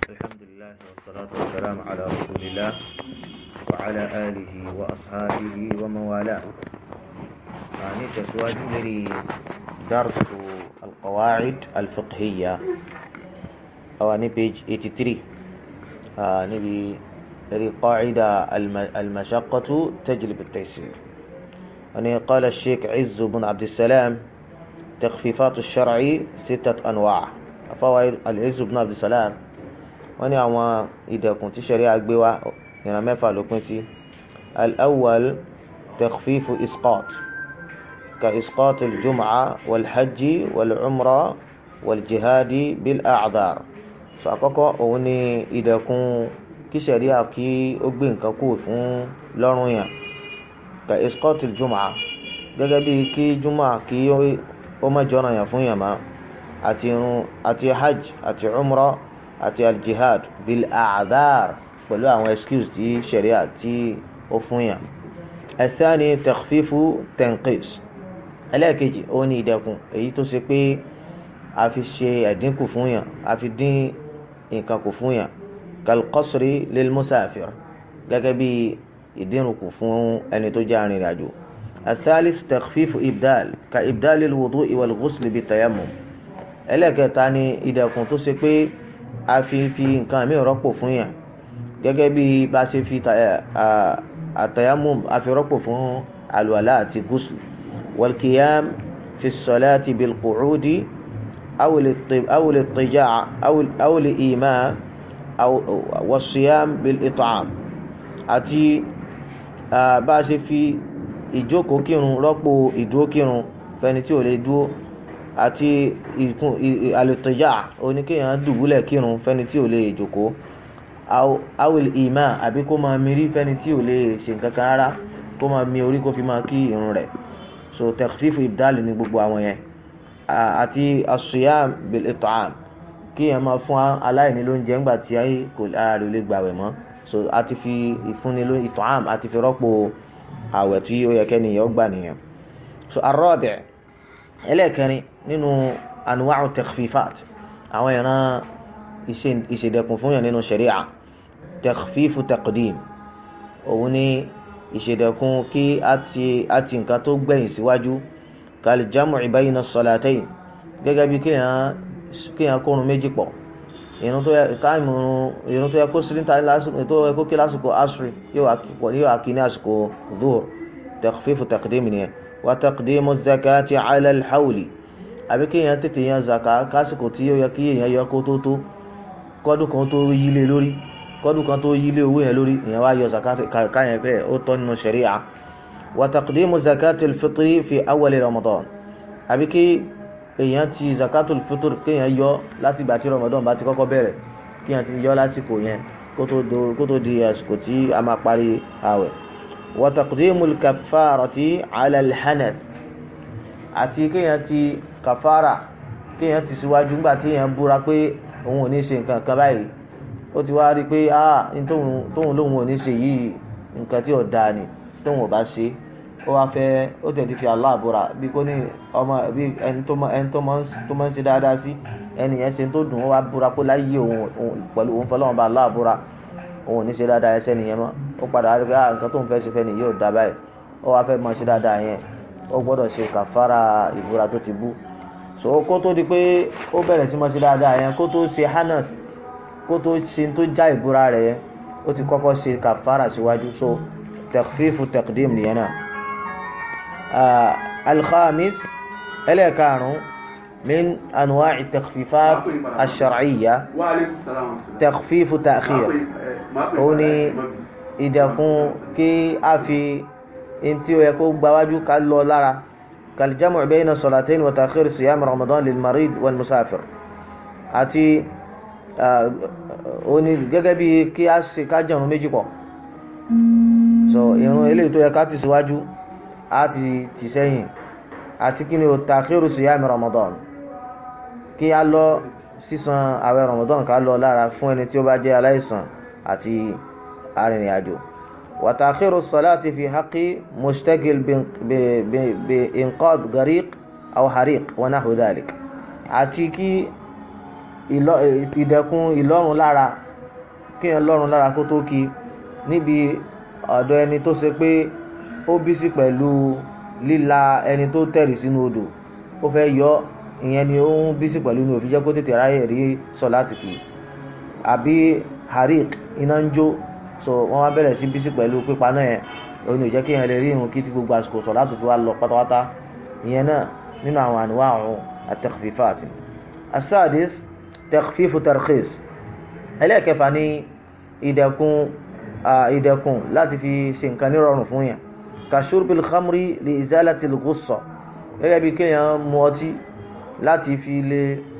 الحمد لله والصلاة والسلام على رسول الله وعلى آله وأصحابه ومن والاه يعني تسواج لي درس القواعد الفقهية أو أني page 83 آه نبي لي قاعدة الم- المشقة تجلب التيسير أني قال الشيخ عز بن عبد السلام تخفيفات الشرع ستة أنواع فوائد العز بن عبد السلام wọ́n ní àwọn ìdẹ̀kùn tí ṣẹ̀ríà gbé wá ìran mẹ́fà ló pín sí al-awwal takhfifu isqat ka isqat al-jum'a wal-hajji wal-umra wal-jihadi bil-a'dhar so àkọ́kọ́ òun ni ìdẹ̀kùn kí ṣẹ̀ríà kí ó gbé nǹkan kú fún lọ́rùn yàn ka isqat al-jum'a gẹ́gẹ́ bí kí jum'a kí ó má jọ́nà yàn fún yàn má àti irun àti hajj àti umra àti aljihad bil a'dhar pẹ̀lú àwọn excuse tí sharia tí ó fún yàn. ẹ̀sánì takhfifu tanqis ẹlẹ́ẹ̀kejì ó ní ìdẹ̀kùn èyí tó ṣe pé a fi ṣe ẹ̀dínkù fún yàn a fi dín nǹkan kù fún yàn kal qasri lil musafir gẹ́gẹ́ bí ìdínkù fún ẹni tó jẹ́ arìnrìn àjò. الثالث تخفيف إبدال كإبدال الوضوء والغسل بالتيمم ẹlẹ́ẹ̀kẹta ni ìdẹ̀kùn tó ṣe pé a fi fi nǹkan mi rọ́pò fún yàn gẹ́gẹ́ bí bá ṣe fi àtàyàmùm a fi rọ́pò fún àlùwàlá àti gúúsù wàlkìyàm fi sọláàtì bilqùcúdì awùlẹ̀ tìjà awùlẹ̀ ìmá wàṣíyàm bilìtàm àti bá ṣe fi ìjókòó kírun rọ́pò ìdúró kírun fẹni tí ò lè dúró àti ìkun àlùtọ̀já oníkéèyàn dùbúlẹ̀ kírun fẹ́ni tí ò lè jòkó awil ima àbí kó máa mirí fẹ́ni tí ò lè ṣe nǹkan kan rárá kó máa mi orí kó fi máa kí irun rẹ̀ so takhfifu ibdal ní gbogbo àwọn yẹn àti asiyam bil it'am kéèyàn máa fún aláìní lóúnjẹ ńgbà tí kò ara rẹ̀ lè gbàwẹ̀ mọ́ so àti fi ìfúnni ló it'am àti fi rọ́pò àwẹ̀ tí ó yẹ kẹ́niyàn gbà nìyẹn so ar-rabi' ẹlẹ́ẹ̀kẹrin nínú anuwa'u takhfifat àwọn ìran ìṣèdẹ̀kùn fún yàn nínú sharia takhfifu taqdim òun ni ìṣèdẹ̀kùn kí a ti nǹkan tó gbẹ̀yìn síwájú kal jam'i bayna as-salatayn gẹ́gẹ́ bí kéèyàn kórun méjì pọ̀ ìrun tó yẹ kó sílíńtà tó yẹ kó kí lásìkò asri yóò wá kí ní àsìkò dhuhr takhfifu taqdim nìyẹn wa taqdimu zakati ala alhawli àbí kéèyàn tètè yan zaka kásìkò tí ó yẹ kí èèyàn yọ kó tó tó kọ́dún kan tó yílé lórí kọ́dún kan tó yílé owó yẹn lórí èèyàn wá yọ zaka káyẹn bẹ́ẹ̀ ó tọ́ nínú sharia wa taqdimu zakati alfitri fi awwali ramadan àbí kí èèyàn ti zakatu alfitr kéèyàn yọ láti ìgbà tí ramadan bá ti kọ́kọ́ bẹ̀rẹ̀ kéèyàn ti yọ lásìkò yẹn kó tó di àsìkò tí a máa parí àwẹ̀ وتقديم الكفارة على الحنث àti kéèyàn ti kàfàrà kéèyàn ti síwájú nígbà tí èèyàn búra pé òun ò ní ṣe nǹkan kan báyìí ó ti wá rí i pé ah tóun lóun ò ní ṣe yìí nǹkan tí ò dáa ni tóun ò bá ṣe ó wá fẹ́ ó tẹ̀ ti fi Allah búra bí kò ní ọmọ bí ẹni tó máa ń ṣe dáadáa sí ẹni yẹn ṣe tó dùn ó wá búra pé láyé òun pẹ̀lú òun fọlọ́wọn bá Allah búra òun ò ní ṣe dáadáa ẹsẹ̀ nìyẹn mọ́ ó padà rí pé ah nǹkan tó ń fẹ́ ṣe fẹ́ nìyí ò dá báyìí ó wá fẹ́ mọ ṣe dáadáa yẹn ó gbọ́dọ̀ ṣe kàfàrà ìbúra tó ti bú so kó tó di pé ó bẹ̀rẹ̀ sí mọ ṣe dáadáa yẹn kó tó ṣe hanas kó tó ṣe tó já ìbúra rẹ̀ yẹn ó ti kọ́kọ́ ṣe kàfàrà síwájú so takhfifu taqdim nìyẹn náà alkhamis ẹlẹ́ẹ̀karùn-ún من أنواع التخفيفات الشرعية تخفيف تأخير òní ìdẹ̀kùn kí a fi ntí ó yẹ kó gbáwájú ká lọ lára كالجمع بين الصلاتين وتأخير صيام رمضان للمريض والمسافر àti òní gẹ́gẹ́ bí kí a ṣe ká jẹun méjì pọ̀ so ìrun eléyìí tó yẹ ká ti síwájú á ti tì sẹ́yìn àti kí ni o تأخير صيام رمضان kí a lọ sísan àwẹ̀ Ramadan ká lọ lára fún ẹni tí ó bá jẹ́ aláìsàn àti arìnrìn-àjò wa ta'khiru salati fi haqqi mushtagil bi inqad gariq aw hariq wa nahwu dhalik àti kí ìdẹ̀kùn ìlọ́run lára kí èèyàn lọ́run lára kó tó kí níbi ọ̀dọ̀ ẹni tó ṣe pé ó bísí pẹ̀lú líla ẹni tó tẹ̀rì sínú odò ó fẹ́ yọ ìyẹn ni ó ń bísí pẹ̀lú ní òfin jẹ́ kó tètè ráyè rí sọ láti kì í àbí harik iná ń jó so wọ́n wá bẹ̀rẹ̀ sí bísí pẹ̀lú pípa náà yẹn òun ò jẹ́ kí èèyàn lè rí irun kí tí gbogbo àsìkò sọ láti fi wá lọ pátápátá ìyẹn náà nínú àwọn àníwá àwọn at-takhfifat as-sadis takhfifu tarkhis ẹlẹ́ẹ̀kẹfà ní ìdẹ̀kùn ìdẹ̀kùn láti fi ṣe nǹkan nírọ̀rùn fún yàn ka shurbil khamri li izalati al-ghussa gẹ́gẹ́ bí kéèyàn mu ọtí láti fi lè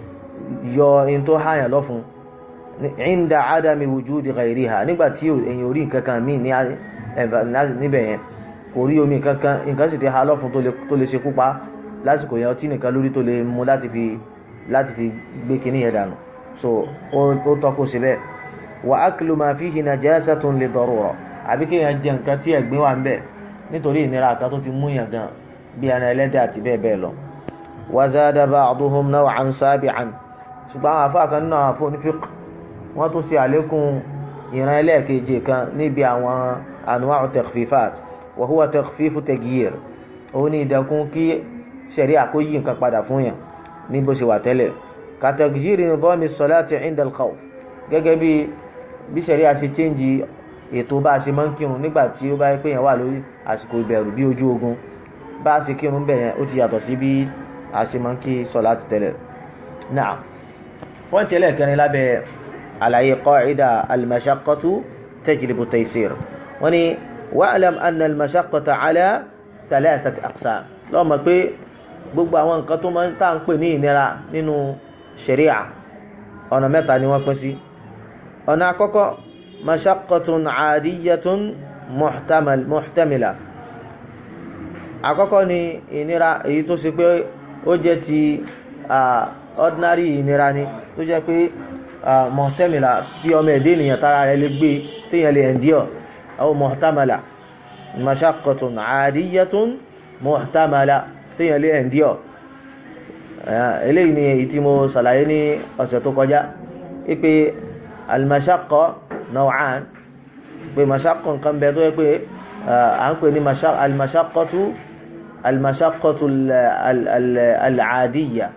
yọ in tó hàyàn lọ́fun inda adami wujudi ghayriha nígbà tí èyàn orí nǹkan kan míì níbẹ̀ yẹn kò rí omi kankan nǹkan sì ti ha lọ́fun tó lè ṣekú pa lásìkò yẹn ọtí nìkan lórí tó lè mu láti fi láti fi gbé kinní yẹn dànù so ó tọ́ kó ṣe bẹ́ẹ̀ wa aklu ma fihi najasatun li darura àbí kéèyàn jẹ nǹkan tí ẹ̀gbin wà ń bẹ̀ nítorí ìnira kan tó ti mú yàn gan bí ẹran ẹlẹ́dẹ̀ àti bẹ́ẹ̀ bẹ́ẹ̀ lọ. wa zada ba'duhum naw'an sabi'an ṣùgbọ́n àwọn afá kan nínú àwọn afọ onífíq wọ́n tún ṣe àlékún ìran ẹlẹ́ẹ̀keje kan níbi àwọn anwa'u takhfifat wa huwa takhfifu tagyir òun ní ìdẹ̀kùn kí ṣẹ̀rí àkóyí nǹkan padà fún yàn ní bó ṣe wà tẹ́lẹ̀ ka tagyiri nidhami salati 'inda al-khawf gẹ́gẹ́ bí bí ṣẹ̀rí a ṣe chẹ́ǹjì ètò bá a ṣe máa ń kírun nígbà tí ó bá yẹ pé yẹn wà lórí àsìkò ìbẹ̀rù bí ojú ogun bá a ṣe kírun bẹ̀ yẹn ó ti yàtọ̀ sí bí a ṣe máa ń kí sọ̀láàtì tẹ́lẹ̀. náà pọ́ǹtì ẹlẹ́ẹ̀kẹrin lábẹ́ àlàyé qa'ida al-mashaqqatu tajlibu at-taysir wọ́n ní wa'lam anna al-mashaqqata 'ala thalathati aqsam lọ́ọ́ mọ̀ pé gbogbo àwọn nǹkan tó máa ń tà ń pè ní ìnira nínú ṣẹ̀ríà ọ̀nà mẹ́ta ni wọ́n pín sí ọ̀nà àkọ́kọ́ mashaqqatun 'adiyyatun muhtamal muhtamila àkọ́kọ́ ni ìnira èyí tó ṣe pé ó jẹ́ ti ordinary ìnira ni tó jẹ́ pé muhtamila tí ọmọ ẹ̀dẹ́ ènìyàn tára rẹ̀ lè gbé téèyàn lè endure aw muhtamala mashaqqatun 'adiyyatun muhtamala téèyàn lè endure eléyìí ni èyí tí mo ṣàlàyé ní ọ̀sẹ̀ tó kọjá ipe almashaqqa naw'an pé mashaqqa nǹkan bẹ tó yẹ pé à ń pè ní almashaqqatu almashaqqatu al'adiyya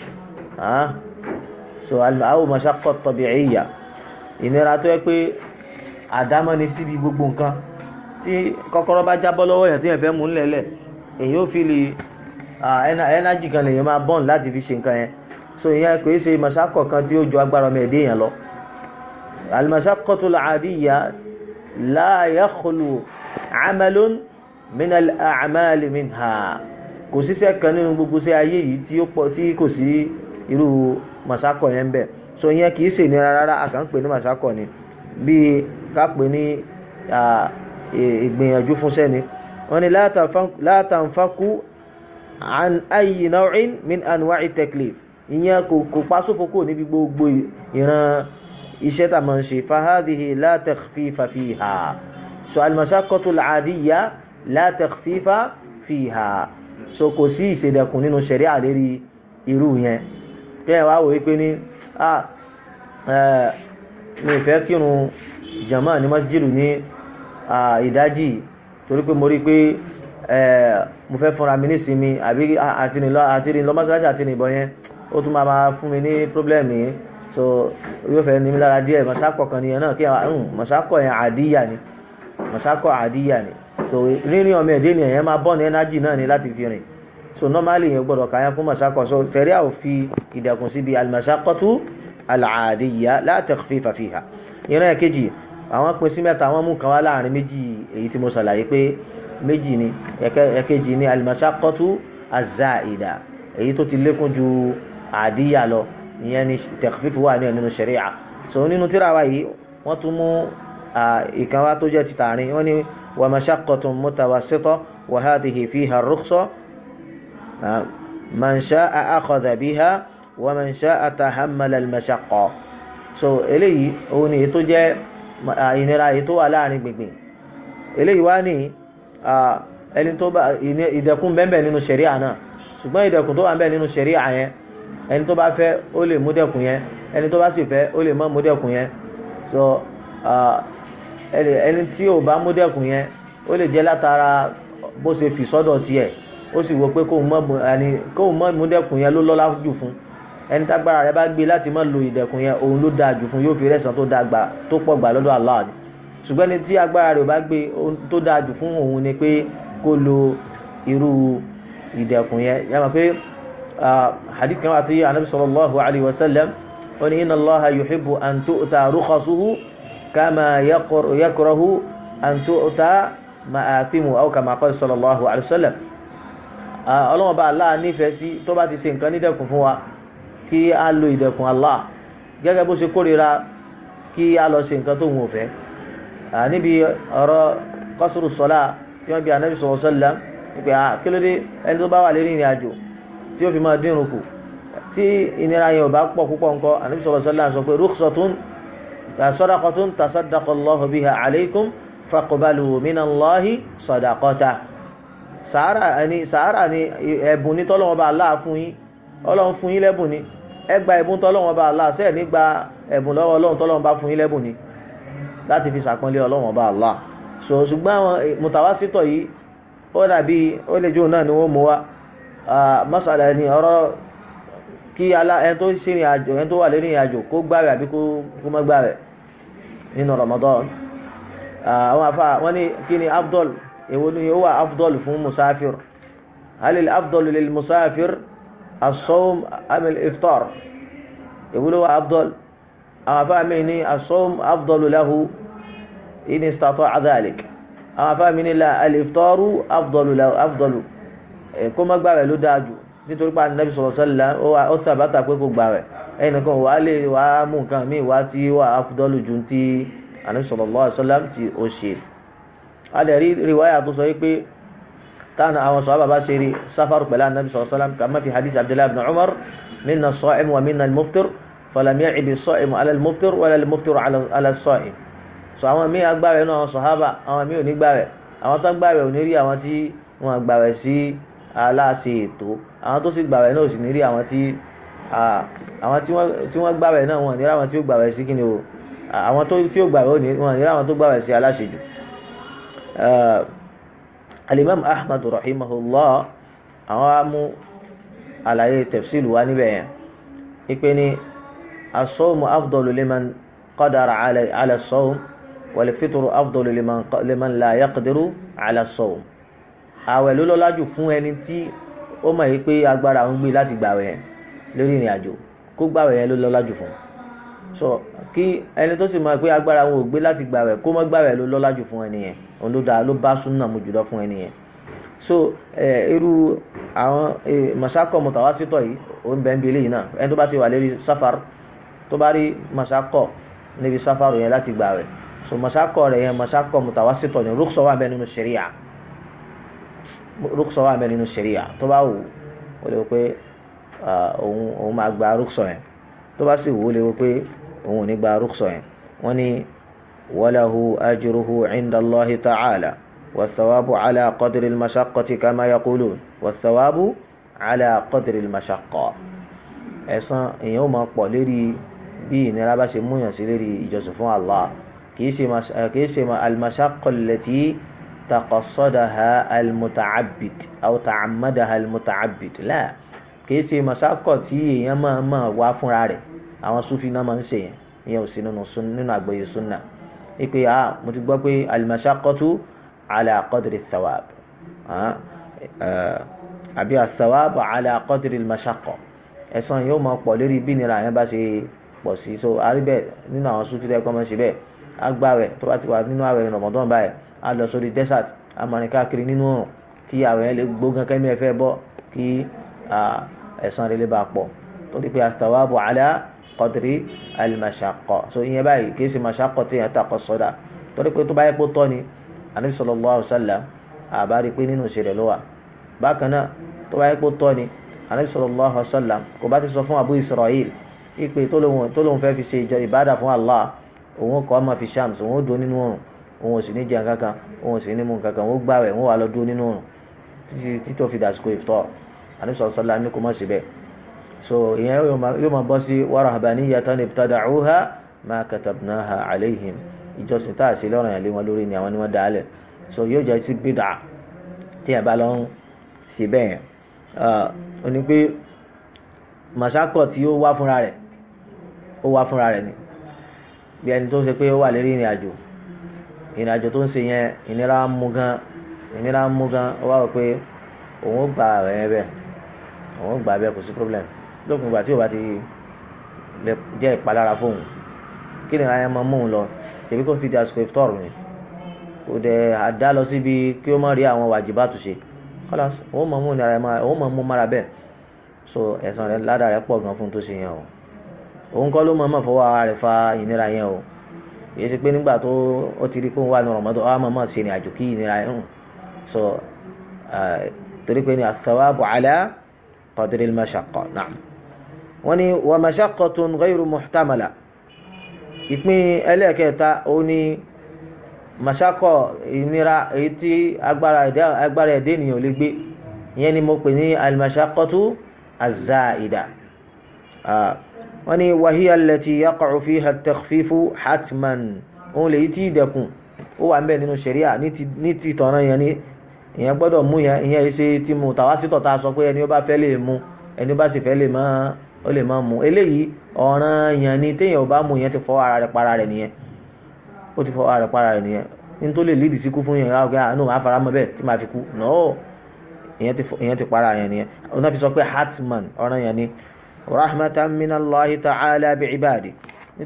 so aw mashaqqa tabi'iyya ìnira tó yẹ pé àdámọ́ ni síbi gbogbo nǹkan tí kọ́kọ́rọ́ bá jábọ́ lọ́wọ́ yẹn tí yẹn fẹ́ mú nílẹ̀ èyí ó fi lè ẹnájì kan lèyàn máa bọ́ọ̀n láti fi ṣe nǹkan yẹn so ìyẹn kò í ṣe mashaqqa kan tí ó ju agbára ọmọ ẹ̀dẹ́ yẹn lọ المشقة العادية لا يخلو عمل من الأعمال منها kò síṣẹ́ kan nínú gbogbo sí ayé yìí tí ó pọ̀ tí kò sí irú màsákọ̀ yẹn bẹ̀ so ìyẹn kì í ṣe ìnira rárá a kàn ń pè ní màsákọ̀ ni bíi ká pè ní ìgbìyànjú fún sẹ́ni wọ́n ní la tanfaku an ayi naw'in min anwa'i taklif ìyẹn kò pa sófo kò níbi gbogbo ìran iṣẹ́ tá a máa ń ṣe fahadihi la takhfifa fiha so almashaqqatu al'adiyya la takhfifa fiha so kò sí ìṣèdẹ̀kùn nínú ṣẹ̀rí àlérí irú yẹn kẹ́yìn wá wòye pé ní a mi fẹ́ kírun jama ní masjidu ní ìdájì torí pé mo rí pé mo fẹ́ fúnra mi nísinmi àbí àti lọ mọ́ṣáláṣí àti ìbọn yẹn ó tún máa fún mi ní pírọ́blẹ́mù yìí so yóò fẹ́ ní mi lára díẹ̀ mọ̀sákọ̀ kan nìyẹn náà kí àwọn mọ̀sákọ̀ yẹn àdíyà ni mọ̀sákọ̀ àdíyà ni so rírìn ọmọ ẹ̀dẹ́ ni ẹ̀yẹn máa bọ́ ní ẹnájì náà ni láti fi rìn so normally yẹn gbọ́dọ̀ kà yẹn fún mọ̀sákọ̀ so sẹ̀ríà ò fi ìdẹ̀kùn síbi al-mashaqqatu al-'adiyya la takhfifa fiha ìran ẹ̀kejì àwọn pín sí mẹ́ta wọ́n mú kan wá láàrin méjì èyí tí mo ṣàlàyé pé méjì ni ẹ̀kejì ni al-mashaqqatu az-za'ida èyí tó ti lékún ju àdíyà lọ ìyẹn ni tẹ̀kfífù wà ní ẹ̀nínú ṣẹ̀ríà so nínú tíra wa yìí wọ́n tún mú ìkan wá tó jẹ́ ti tààrin wọ́n ní wa mashaqqatun mutawassita wa hadhihi fiha ar-rukhsa man sha'a akhadha biha wa man sha'a tahammala al-mashaqqa so eléyìí òun ni tó jẹ́ ìnira èyí tó wà láàrin gbìngbìn eléyìí wá ní ẹni tó bá ìdẹ̀kùn bẹ́ẹ̀ nínú ṣẹ̀ríà náà ṣùgbọ́n ìdẹ̀kùn tó wà bẹ́ẹ̀ nínú ṣẹ̀ríà yẹn ẹni tó bá fẹ́ ó lè mú dẹ̀kùn yẹn ẹni tó bá sì fẹ́ ó lè má mú dẹ́kun yẹn so ẹni tí ò bá mú dẹ́kun yẹn ó lè jẹ́ látara bó ṣe fi sọ́dọ̀ tiẹ̀ ó sì wò pé kóun mọ́ mú dẹ́kun yẹn ló lọ́lá jù fún ẹni tágbára rẹ̀ bá gbé láti má lo ìdẹ̀kun yẹn òun ló dáa jù fún yóò fi rẹ̀sán tó dáa gbà tó pọ̀ gbà lọ́dọ̀ Allah ni ṣùgbọ́n ẹni tí agbára rẹ̀ bá gbé tó dáa jù fún òun ni pé kó lo irú ìdẹ̀kùn yẹn yàmà pé hadith kan wà tí anabi sallallahu alayhi wa sallam ó ní inna allaha yuhibbu an tu'ta rukhasuhu kama yakrahu an tu'ta ma'athimu aw kama qala sallallahu alayhi wa sallam ọlọ́wọ́n bá Allah nífẹ̀ẹ́ sí tó bá ti ṣe nǹkan nídẹ̀kùn fún wa kí a lo ìdẹ̀kùn Allah gẹ́gẹ́ bó ṣe kórìíra kí a lọ ṣe nǹkan tó wù fẹ́ níbi ọ̀rọ̀ qasru salat tí wọ́n bí anabi sallallahu alayhi wa sallam pé à kí ló dé ẹni tó bá wà lérí ìrìn àjò tí ó fi máa dínrùn kù tí ìnira yẹn ò bá pọ̀ púpọ̀ nǹkan ànábì sallallahu alaihi wasallam sọ pé rukhsatun sadaqatun tasaddaqa Allahu biha alaykum faqbalu minallahi sadaqata sàárà ni sàárà ni ẹ̀bùn ní tọ́lọ́wọ́n bá aláà fún yín ọlọ́run fún yín lẹ́bùn ni ẹ gba ẹ̀bùn tọ́lọ́wọ́n bá aláà sẹ́ẹ̀ nígbà ẹ̀bùn lọ́wọ́ ọlọ́run tọ́lọ́wọ́n bá fún yín lẹ́bùn ni láti fi sàpọ́nlé ọlọ́run bá aláà so ṣùgbọ́n àwọn mùtàwásítọ̀ yìí ó dàbí ó lè jóun náà ni wọ́n mú wa masala ni ọ̀rọ̀ kí alá ẹni tó ṣe ìrìn àjò ẹni tó wà lérí ìrìn àjò kó gbààwẹ̀ àbí kó má gbààwẹ̀ nínú Ramadan àwọn afa wọ́n ní kí ni afdol èwo ni ó wà afdol fún musafir halil afdol lil musafir as-sawm am al-iftar èwo ló wà afdol àwọn afa mi ní as-sawm afdol lahu in istata'a dhalik àwọn afáàmì ní la aliftaru afdalu la afdalu kó má gbààwẹ̀ ló dáa jù nítorí pé anabi sallallahu alaihi wasallam ó sàbátà pé kò gbààwẹ̀ ẹnìkan wà á lè wà á mú nǹkan míì wá tí wà afdalu ju ti anabi sallallahu alaihi wasallam tí ó ṣe. a lè rí riwaya tó sọ pé táwọn àwọn sọ̀rọ̀ bàbá ṣe rí sáfàrù pẹ̀lú anabi sallallahu alaihi wasallam kàmá fi hadith abdullahi ibn umar minna as-sa'im wa minna al-muftir falam ya'ib as-sa'im ala al-muftir wala al-muftir ala as-sa'im so àwọn míì agbáwẹ̀ náà àwọn sọ̀hábà àwọn míì ò ní gbàwẹ̀ àwọn tó gbàwẹ̀ ò ní rí àwọn tí wọ́n gbàwẹ̀ sí aláṣẹ ètò àwọn tó sì gbàwẹ̀ náà ò sì ní rí àwọn tí àwọn tí wọ́n gbàwẹ̀ náà wọ́n ní rí àwọn tí ó gbàwẹ̀ sí kíni o àwọn tí ó gbàwẹ̀ wọ́n ní rí àwọn tó gbàwẹ̀ sí aláṣejù. alimam ahmad rahimahullah àwọn á mú àlàyé tafsil wa níbẹ̀ yẹn ipe ni as-sawmu afdalu liman qadara ala as-sawm wal-fitru afdalu liman liman la yaqdiru ala as-sawm àwẹ̀ ló lọ́lá jù fún ẹni tí ó mọ̀ yìí pé agbára ń gbé láti gbàwẹ̀ yẹn lórí ìrìn àjò kó gbàwẹ̀ yẹn ló lọ́lá jù fún so kí ẹni tó sì mọ̀ pé agbára wọn ò gbé láti gbàwẹ̀ kó má gbàwẹ̀ ló lọ́lá jù fún ẹni yẹn òun ló dáa ló bá súnà mu jùlọ fún ẹni yẹn so irú àwọn masakọ mutawasitọ yìí ó ń bẹ ń bi eléyìí náà ẹni tó bá ti wà lérí sáfàr tó bá rí masakọ níbi sáfàrù yẹn láti gbàwẹ̀ so masakọ rẹ yẹn masakọ mutawasitọ ni rúkṣọ wà bẹ nínú ṣẹríà rúkṣọ wà bẹ nínú ṣẹríà tó bá wù ó lè wò pé òun òun máa gba rúkṣọ yẹn tó bá sì wù ó lè wò pé òun ò ní gba rúkṣọ yẹn wọn ni walahu ajruhu inda Allahi ta'ala والثواب على قدر المشقة كما يقولون والثواب على قدر المشقة ẹ̀san èèyàn ó máa pọ̀ lérí bí ìnira bá ṣe múyàn sí lérí ìjọsìn fún Allah kì í ṣe kì í ṣe al-mashaqqa allati taqassadaha al-muta'abbid aw ta'ammadaha al-muta'abbid la kì í ṣe mashaqqa tí èèyàn máa máa wá fúnra rẹ̀ àwọn sufi náà máa ń ṣe yẹn ìyẹn ò sí nínú àgbọ́yé sunna ipe ah mo ti gbọ́ pé al-mashaqqatu على قدر الثواب àbí الثواب على قدر المشقة ẹ̀san yóò máa pọ̀ lórí bí nira yẹn bá ṣe pọ̀ sí so àríbẹ̀ nínú àwọn sufi tẹ́ kọ́ máa ṣe bẹ́ẹ̀ agbáwẹ̀ tó bá ti wà nínú àwẹ̀ Ramadan báyìí á lọ sórí desert á máa rìn káàkiri nínú òrùn kí àwẹ̀ yẹn lè gbógan kẹ́mi ẹ̀ fẹ́ bọ́ kí ẹ̀san rẹ̀ lè bá pọ̀ tó di pé الثواب على قدر المشقة so ìyẹn báyìí kì í ṣe mashaqqa tí yẹn takọ̀ sọ́dà torí pé tó bá yẹ kó tọ́ ni anabi sallallahu alaihi wasallam àbárí pé nínú ìṣẹ̀lẹ̀ ló wà bákan náà tó bá yẹ kó tọ́ ni anabi sallallahu alaihi wasallam kò bá ti sọ fún abu israel ipe tó lóun tó lóun fẹ́ fi ṣe ìjọ ìbádà fún allah òun kọ́ ọmọ fi shams òun ó dúró nínú oòrùn òun ò sì ní jẹun kankan òun ò sì ní mú kankan òun ó gbààwẹ̀ òun wà lọ dúró nínú oòrùn títí títí tó fi dàsìkò ìfitọ́ anabi sallallahu alaihi wasallam ní kò mọ̀ sí bẹ́ẹ̀ so ìyẹn yóò máa bọ́ sí wa rahbaniyatan ibtada'uha ma katabnaha alayhim ìjọsìn tá a ṣe lọ́rọ̀ yẹn lé wọn lórí ni àwọn ni wọ́n dá lẹ̀ so yóò jẹ́ sí bídà tí ẹ̀ bá lọ ń ṣe bẹ́ẹ̀ yẹn ó ní pé màṣákọ̀ tí ó wá fúnra rẹ̀ ó wá fúnra rẹ̀ ni bí ẹni tó ń ṣe pé ó wà lérí ìrìn àjò ìrìn àjò tó ń ṣe yẹn ìnira ń mú gan ìnira ń mú gan ó wá wọ pé òun ó gba àwẹ̀ yẹn bẹ́ẹ̀ òun ó gbà bẹ́ẹ̀ kò sí problem lópin ìgbà tí ò bá ti lè jẹ́ ìpalára fóun kí ni ìrìn máa mú un lọ tèmi kò fi di àsìkò ìfitọ́rù ni kò dẹ̀ àdá lọ síbi kí ó má rí àwọn wàjibá tó ṣe kọ́lá òun mọ̀ mú nira ẹ̀ òun mọ̀ mú mára bẹ́ẹ̀ so ẹ̀san rẹ̀ ládàá rẹ̀ pọ̀ gan fún tó ṣe yẹn o òun kọ́ ló mọ̀ mọ̀ fọwọ́ ara rẹ̀ fa ìnira yẹn o èyí ṣe pé nígbà tó ó ti rí pé òun wà ní Ramadan ó mọ̀ mọ̀ ṣe ní àjò kí ìnira yẹn hàn so torí pé ní athawabu ala qadri al-mashaqqa na'am wọ́n ní wa mashaqqatun ghayru muhtamala ìpín ẹlẹ́ẹ̀kẹta ó ní mashaqqa ìnira èyí tí agbára ẹ̀dẹ́ ènìyàn ò lè gbé ìyẹn ni mo pè ní al-mashaqqatu az-za'ida wọ́n ní wàhíyà allati yaqa'u fiha at-takhfifu hatman òun lè yí tí ìdẹ̀kùn ó wà ń bẹ̀ nínú ṣẹ̀ríà ní ti tọ̀nà yẹn ni ìyẹn gbọ́dọ̀ mú yẹn ìyẹn ṣe ti mú tàwa sítọ̀ tá a sọ pé ẹni ó bá fẹ́ lè mú ẹni ó bá sì fẹ́ lè má ó lè má mú eléyìí ọ̀ràn yẹn ni téèyàn ò bá mú yẹn ti fọ́ ara rẹ̀ para rẹ̀ nìyẹn ó ti fọ́ ara rẹ̀ para rẹ̀ nìyẹn ní tó lè lídìí sí kú fún yẹn àwọn àánú máa fara mọ́ bẹ́ẹ̀ tí máa fi kú nọ́ọ̀ ìyẹn ti para yẹn nìyẹn ọ̀nà fi sọ pé hatman ọ̀ràn yẹn ni rahmatan minallahi ta'ala bi'ibadi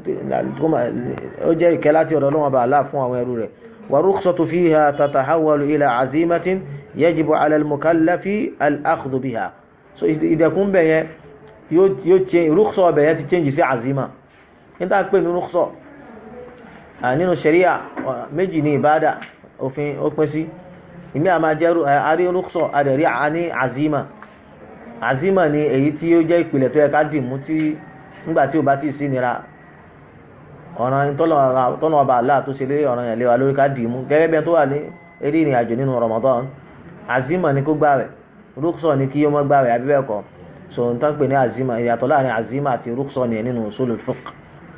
ó jẹ́ ìkẹ́ láti ọ̀dọ̀ Ọlọ́run bá aláà fún àwọn ẹrú rẹ̀ wa rukhsatu fiha tatahawalu ila azimatin yajibu ala al-mukallafi al-akhdhu biha so ìdẹ̀kùn bẹ̀ yẹn yóò ṣe rukhsọ bẹ̀ yẹn ti change sí azima níta pé ní rukhsọ nínú sharia méjì ní ìbádà òfin ó pín sí ìmí àmà jẹ́ àrí rukhsọ àdẹ̀rí àní azima azima ni èyí tí ó jẹ́ ìpìlẹ̀ tó yẹ ká dì mú tí nígbà tí ó bá ti sí nira ọ̀ràn tọ́nà ọba aláà tó ṣe lé ọ̀ràn yẹn lé wa lórí ká dì mú gẹ́gẹ́ bí ẹni tó wà ní eré ìrìn àjò nínú Ramadan azima ni kó gbààwẹ̀ rúkṣọ ni kí ó mọ́ gbààwẹ̀ àbí bẹ́ẹ̀ kọ́ so n tán pè ní azima ìyàtọ̀ láàrin azima àti rúkṣọ ni nínú usulul fiqh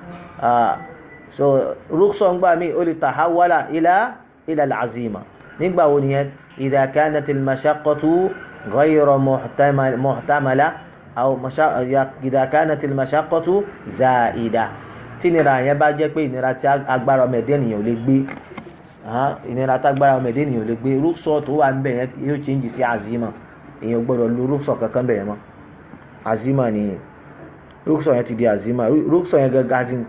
so rúkṣọ ń gbà mí ó lè tahawala ila ila al-azima nígbà wo nìyẹn idha kanat al-mashaqqatu ghayra muhtamala aw idha kanat al-mashaqqatu za'ida tí ìnira yẹn bá jẹ́ pé ìnira tí agbára ọmọ ẹ̀dẹ́ ènìyàn ò lè gbé ìnira tí agbára ọmọ ẹ̀dẹ́ ènìyàn ò lè gbé rúkṣọ tó wà níbẹ̀ yẹn yóò change sí azima èèyàn gbọ́dọ̀ lo rúkṣọ kankan bẹ̀ yẹn mọ́ azima ni rúkṣọ yẹn ti di azima rúkṣọ yẹn gangan sí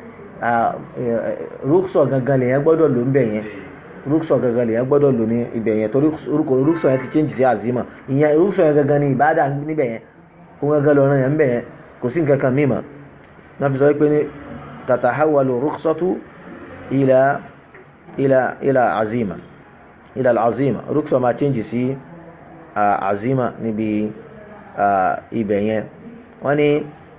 rúkṣọ gangan lèyẹn gbọ́dọ̀ lò níbẹ̀ yẹn rúkṣọ gangan lèyẹn gbọ́dọ̀ lò ní ibẹ̀ yẹn torí rúkṣọ yẹn ti change sí azima ìyẹn rúkṣọ yẹn gangan ni ìbádà níbẹ̀ yẹn kó gangan lọ́rọ̀ yẹn níbẹ̀ yẹn kò sí nǹkan kan mímọ́ náà fi sọ pé ní تتحول الرخصة إلى إلى إلى عزيمة إلى العزيمة رخصة ما تنجي سي عزيمة نبي إبين وني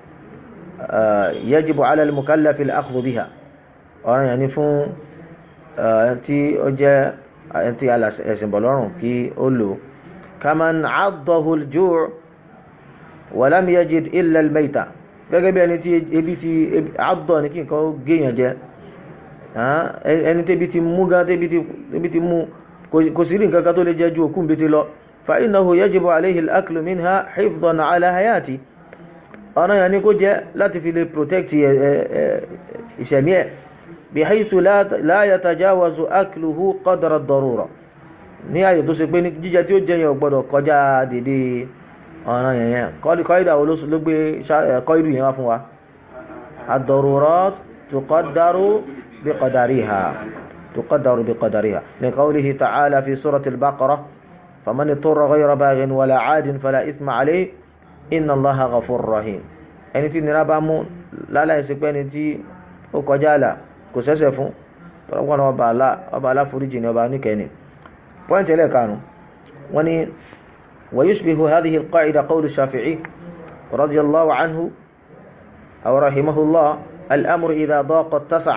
يجب على المكلف الأخذ بها ọ̀ràn yẹn ni fún tí ó jẹ́ tí ẹ̀sìn bọ̀lọ́rùn kí ó lò kaman addahu al-ju' wa lam yajid illa al-mayta gẹ́gẹ́ bí ẹni tí ebi ti àádọ́ ní kí nǹkan ó géèyàn jẹ ẹni tẹ́bi ti mú gan tẹ́bi ti mú kò sí rí nǹkan kan tó lè jẹ ju òkú mbete lọ fa innahu yajibu alayhi al-aklu minha hifdhan ala hayati ọ̀nà yẹn ni kó jẹ láti fi lè protect ìṣẹ̀mí ẹ̀ bihaythu la yatajawazu akluhu qadra ad-darura ní àyè tó ṣe pé ní jíjẹ tí ó jẹ yẹn ò gbọdọ̀ kọjá dédé ọ̀ràn yẹn yẹn kọ́ìdà wo ló gbé kọ́ìdù yẹn wá fún wa ad-darurat tuqaddaru biqadariha tuqaddaru biqadariha li qawlihi ta'ala fi surati al-baqara faman ittara ghayra baghin wala 'adin fala ithma alayhi inna allaha ghafurur rahim ẹni tí nira bá mú láláì sí pé ẹni tí ó kọjá àlà kò sẹ́sẹ̀ fún tọ́lọ́pọ̀ ọba aláforíjì ni ọba oníkẹ́ni pọ́ìntì ẹlẹ́ẹ̀karùn-ún wọ́n ní ويشبه هذه القاعدة قول الشافعي رضي الله عنه أو رحمه الله الأمر إذا ضاق اتسع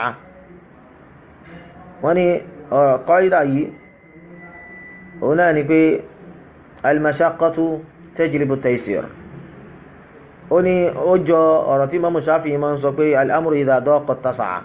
وني قاعدة هنا نقول المشقة تجلب التيسير ó ní ó jọ ọ̀rọ̀ tí Imam Shafi'i máa ń sọ pé al-amru idha daqa tasa'a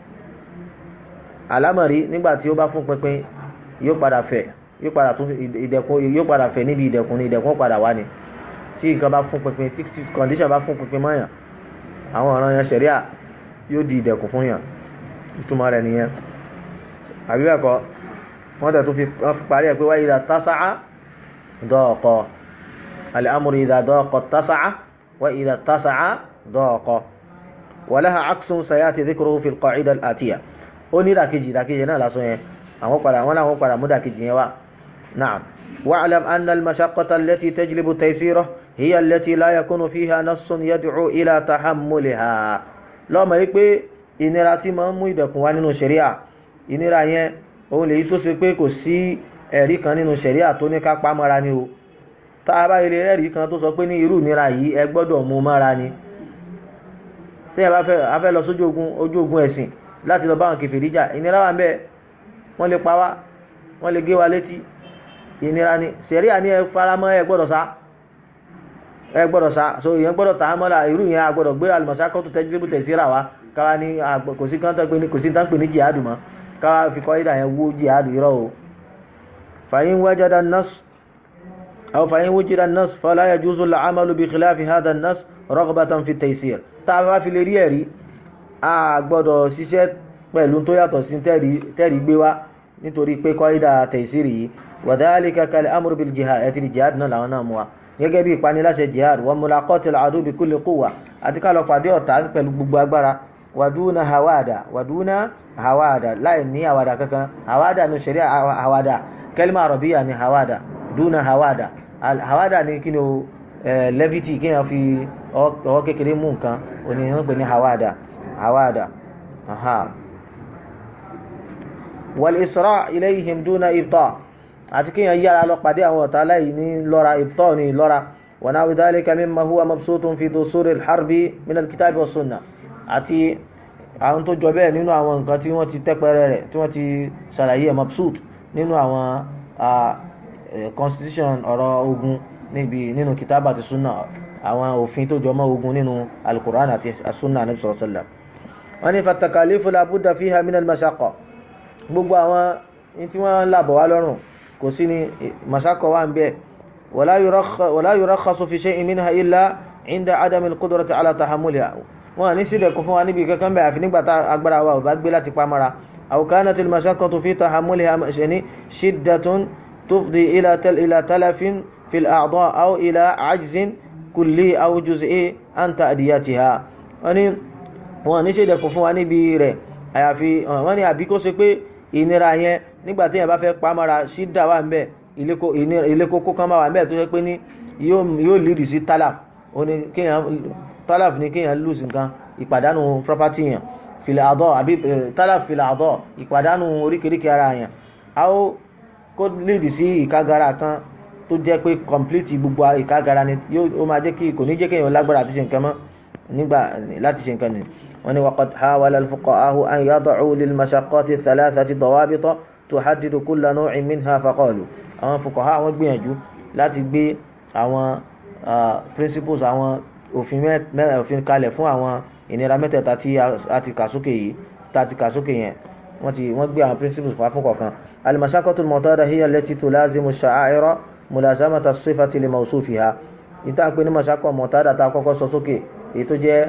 alámọ̀rí nígbà tí ó bá fún pínpín yóò padà fẹ̀ yóò padà tún ìdẹ̀kùn yóò padà fẹ̀ níbi ìdẹ̀kùn ní ìdẹ̀kùn padà wá ni tí nǹkan bá fún pínpín tí tí condition bá fún pínpín mọ́yàn àwọn ọ̀ràn yẹn ṣẹ̀ríà yóò di ìdẹ̀kùn fún yàn ìtumọ̀ rẹ̀ nìyẹn àbí bẹ́ẹ̀ kọ́ wọ́n tẹ̀ tó fi wọ́n fi parí ẹ̀ pé wáyé idha tasa'a daqa al-amru idha daqa tasa'a wa idha tasa'a daqa wa laha 'aksun sayati dhikruhu fi al-qa'ida al-atiyah ó ní ìdàkejì ìdàkejì náà lásán yẹn àwọn padà wọn làwọn padà mú ìdàkejì yẹn wá na'am wa'lam anna al-mashaqqata allati tajlibu taysirahu hiya allati la yakunu fiha nassun yad'u ila tahammuliha lọ́mọ yìí pé ìnira tí máa ń mú ìdẹ̀kùn wá nínú ṣẹ̀ríà ìnira yẹn òun lèyí tó ṣe pé kò sí ẹ̀rí kan nínú ṣẹ̀ríà tó ní ká pa mọ́ra ni o tá a bá ilé ẹ̀rí kan tó sọ pé ní irú ìnira yìí ẹ gbọ́dọ̀ mú mọ́ra ni tí ẹ bá fẹ́ a fẹ́ lọ sójú ogun ojú ogun ẹ̀sìn láti lọ bá wọn kèfèrí jà ìnira wà ń bẹ wọ́n lè pa wá wọ́n lè gé wa létí ìnira ni ṣẹ̀ríà ní ẹ faramọ́ ẹ gbọ́dọ̀ sá ẹ gbọ́dọ̀ sá so ìyẹn gbọ́dọ̀ tà á mọ́ra irú yẹn a gbọ́dọ̀ gbé àlùmọ̀sákọ́ tó tẹ́jú tẹ̀síra wa káwa ní kò sí kán tó pé ní kò sí tán pè ní jihad mọ́ káwa fi kọ́ ìdá yẹn wó jihad irọ́ o fàyín wájádá nas aw fàyín wújídá nas fala yajuzu al-amalu bi khilafi hadha nas raghbatan fi taysir tá a bá fi lè rí ẹ̀rí a gbọ́dọ̀ ṣiṣẹ́ pẹ̀lú tó yàtọ̀ sí tẹ́rì gbé wá nítorí pé kọ́ ìdá taysir yìí wa dhalika kal amru bil jihad ẹ̀ ti jihad náà làwọn náà mú wa gẹ́gẹ́ bí ìpaniláṣẹ jihad wa mulaqatil adu bi kulli quwwa àti ká lọ pàdé ọ̀tá pẹ̀lú gbogbo agbára wàdúnà hawada wàdúnà hawada láì ní hawada kankan hawada ní ṣẹ̀ríà hawada kẹlima arabiya ní hawada dúnà hawada hawada ní kí ni o levity kí ni fi ọwọ́ kékeré mú nǹkan òní wọ́n pè ní hawada hawada wal isra ilayhim dúnà ibta àti kí yẹn yára lọ pàdé àwọn ọ̀tá láì ní lọ́ra ibta ní lọ́ra wa nawi dhalika mimma huwa mabsutun fi dusuri al-harbi min al-kitabi wa sunnah àti àwọn tó jọ bẹ́ẹ̀ nínú àwọn nǹkan tí wọ́n ti tẹ́pẹ́rẹ́ rẹ̀ tí wọ́n ti ṣàlàyé mabsut nínú àwọn constitution ọ̀rọ̀ ogun níbi nínú kìtàbà àti sunna àwọn òfin tó jọmọ́ ogun nínú alukur'an àti sunna anabi sallallahu alaihi wasallam wọ́n ní fatakalifu la budda fiha min al-mashaqqa gbogbo àwọn tí wọ́n làbọ̀ wá lọ́rùn kò sí ní mashaqqa wà ń bẹ́ẹ̀ wala yurakhasu fi shay'in minha illa inda adami al-qudrati ala tahammuliha wọn ní sílẹ̀ kún fún wa níbi kankan bẹ́ẹ̀ àfi nígbà tá agbára wa ò bá gbé láti pamọ́ra aw kanat al-mashaqqatu fi tahammuliha ṣẹ̀ní shiddatun tufdi ila talafin fi al-a'dha aw ila ajzin kulli aw juz'i an ta'diyatiha wọn ní wọn ní sílẹ̀ kún fún wa níbi rẹ̀ àyàfi wọn ní àbí kó ṣe pé ìnira yẹn nígbà tí yẹn bá fẹ́ pamọ́ra ṣídà wà ń bẹ̀ ilé kókó kan máa wà ń bẹ̀ tó ṣe pé ní yóò lídì sí talaf tálàf ní kéèyàn lose nǹkan ìpàdánù property yẹn filẹ̀ àdọ́ àbí tálàf filẹ̀ àdọ́ ìpàdánù oríkèéríkèé ara yẹn a ó kó léèdì sí ìkágara kan tó jẹ́ pé complete gbogbo ìkágara ni ó máa jẹ́ kí kò ní jẹ́ kéèyàn lágbára àti ṣe nǹkan mọ́ nígbà láti ṣe nǹkan ni wọ́n ní waqad hawala al-fuqaha'u an yada'u lil mashaqqati thalathati dawabita tuhaddidu kulla naw'in minha faqalu àwọn fuqaha wọ́n gbìyànjú láti gbé àwọn principles àwọn òfin mẹ́rin òfin kalẹ̀ fún àwọn ìnira mẹ́tẹ̀ẹ̀ta tí a ti kà sókè yìí tá a ti kà sókè yẹn wọ́n ti wọ́n gbé àwọn principles pa fún kọ̀ọ̀kan al-mashaqqatu al-mu'tada hiya allati tulazimu ash-sha'a'ira mulazamata as-sifati li mawsufiha ìta pé ní mashaqqa mu'tada tá a kọ́kọ́ sọ sókè èyí tó jẹ́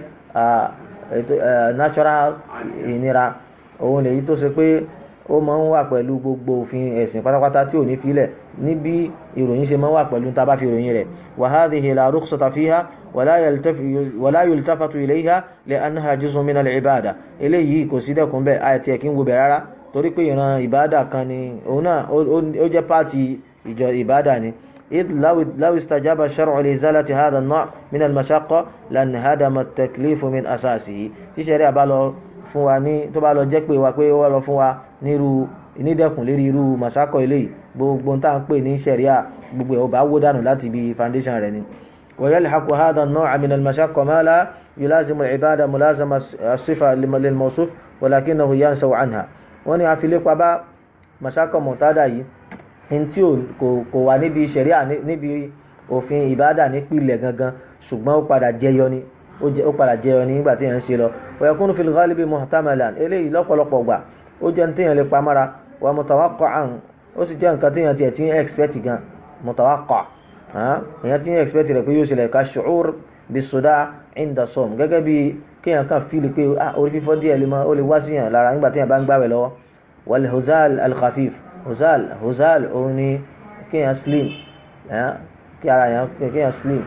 natural ìnira òun lèyí tó ṣe pé ó máa ń wà pẹ̀lú gbogbo òfin ẹ̀sìn pátápátá tí ò ní filẹ̀ níbi ìròyìn ṣe máa ń wà pẹ̀lú tá a bá fi ìròyìn rẹ̀ wa hadhihi la rukhsata fiha wala yultafatu ilayha li'annaha juz'un min al-ibada eléyìí kò sí dẹ́kun bẹ́ẹ̀ àti ẹ̀kí ń wo bẹ̀ rárá torí pé ìran ìbáàdà kan ni òun náà ó jẹ́ pààtì ìjọ ìbáàdà ni إذ لو لو استجاب الشرع لإزالة هذا النوع من المشقة لانهدم التكليف من أساسه tí ṣẹ̀ríà bá lọ fún wa ní tó bá lọ jẹ́ pé wa pé ó wá lọ fún wa nírú nídẹ̀kùn lérí irú màsákọ̀ eléyìí gbogbo tá à ń pè ní ṣẹ̀ríà gbogbo ẹ̀ ó bá wó dànù láti ibi foundation rẹ̀ ni. ويلحق هذا النوع من المشقة ما لا يلازم العبادة ملازمة الصفة للموصوف ولكنه ينسو عنها wọ́n ní a fi lépa bá màsákọ̀ mọ̀tádà yìí ní tí kò wà níbi ṣẹ̀ríà níbi òfin ìbádà nípìnlẹ̀ gangan ṣùgbọ́n ó padà jẹyọ ni ó padà jẹyọ ni nígbà tí èèyàn ń ṣe lọ wa yakunu fil ghalibi muhtamalan eléyìí lọ́pọ̀lọpọ̀ gbà ó jẹ́ ní téèyàn lè pamára wa mutawaqqa'an ó sì jẹ́ nǹkan téèyàn tiẹ̀ tí ń expect gan mutawaqqa èèyàn tí ń expect rẹ̀ pé yóò ṣẹlẹ̀ ka shu'ur bis-suda' inda sawm gẹ́gẹ́ bí kéèyàn kàn fíìlì pé orí fífọ́ díẹ̀ lè mọ ó lè wá síyàn lára nígbà téèyàn bá ń gbàwẹ̀ lọ́wọ́ wal huzal al-khafif huzal huzal òun ni kéèyàn slim kí ara yẹn kéèyàn slim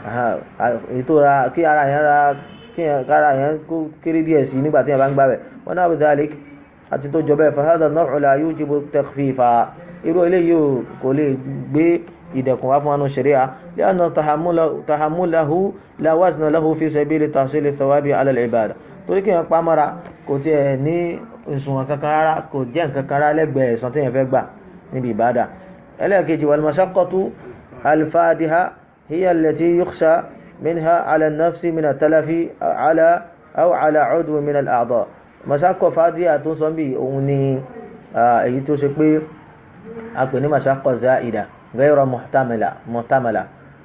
ètò ra kí ara yẹn ra kéèyàn kára yẹn kó kéré díẹ̀ sí nígbà téèyàn bá ń gbàwẹ̀ wọn náà bidhalik àti tó jọ bẹ́ẹ̀ fahadà an-naw'u la yujibu takhfifa irú eléyìí kò lè gbé ìdẹ̀kùn wá fún anu ṣẹ̀ríà li'anna tahammulahu la wazna lahu fi sabili tahsili thawabi ala al-ibada torí kéèyàn pamọ́ra kò tiẹ̀ ní ìsùnwọ̀n kankan rárá kò jẹ́ nǹkan kan rárá lẹ́gbẹ̀ẹ́ ẹ̀san téèyàn fẹ́ gbà níbi ìbádà ẹlẹ́ẹ̀kejì wal mashaqqatu al-fadiha hiya allati yukhsha minha ala an-nafsi min at-talafi ala aw ala 'udwi min al-a'dha mashaqqa fadiha tó sọ bí òun ni èyí tó ṣe pé a pè ní mashaqqa za'ida ghayra muhtamala muhtamala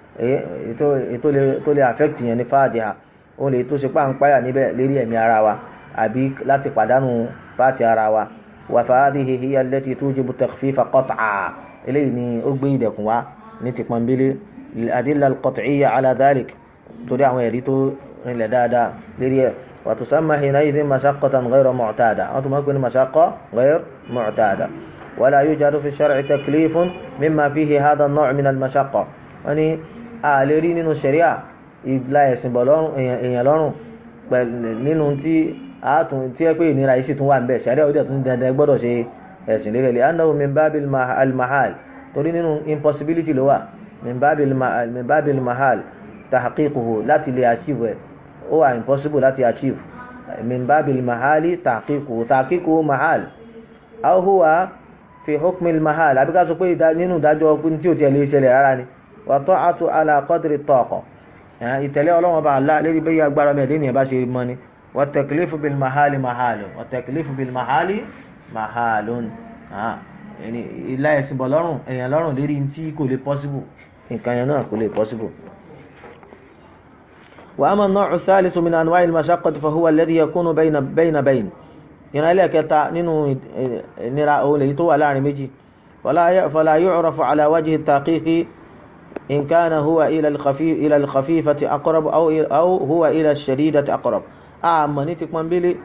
tó lè affect yẹn ní fadiha òun lè tó ṣe pá ń páyà níbẹ̀ lérí ẹ̀mí ara wa àbí láti pàdánù pàtì ara wa wa fahadihi hiya allati tujibu takhfifa qat'a eléyìí ni ó gbé ìdẹ̀kùn wá ní ti pọnbélé adilla al-qat'iyya ala dhalik torí àwọn ẹ̀rí tó rinlẹ̀ dáadáa lérí ẹ̀ wa tusamma hina'idhin mashaqqatan ghayra mu'tada wọ́n tún máa ń pè ní mashaqqa ghayr mu'tada wala yujadu fi shar'i taklifun mimma fihi hadha an-naw' min al-mashaqqa wọ́n ní a lè rí nínú sharia ìlà ẹ̀sìn bọ̀ èèyàn lọ́rùn nínú tí àátún tí ẹ pé ìnira yìí sì tún wà ń bẹ̀ sharia ó dẹ̀ tún dandan gbọ́dọ̀ ṣe ẹ̀sìn lérè lè annahu min babil al-mahal torí nínú impossibility ló wà min babil mahal tahqiquhu láti lè achieve ẹ̀ ó wà impossible láti achieve min babil mahali tahqiquhu tahqiquhu mahal aw huwa fi hukmi al-mahal àbí ká sọ pé nínú ìdájọ́ tí ò tiẹ̀ lè ṣẹlẹ̀ rárá ni wa ta'atu ala qadri taqa ìtẹ̀lé ọlọ́wọ́n bá Allah lérí bẹ́yẹ agbára mẹ́rin ní ẹ̀ bá ṣe mọ́ ni wa taklifu bil mahali mahalun wa taklifu bil mahali mahalun ilá ẹ̀sìn bọ̀ lọ́rùn èèyàn lọ́rùn lérí tí kò lè possible nǹkan yẹn náà kò lè possible. wa amma an-naw'u ath-thalithu min anwa'i al-mashaqqati fa huwa alladhi yakunu bayna bayna bayn ìran ẹlẹ́kẹta nínú ìnira òun lèyí tó wà láàrin méjì fala yu'rafu ala wajhi at-taqiqi in kana huwa ila al-khafif ila al-khafifati aqrab aw aw huwa ila ash-shadidati aqrab àmọ́ ní ti pọ́nbélé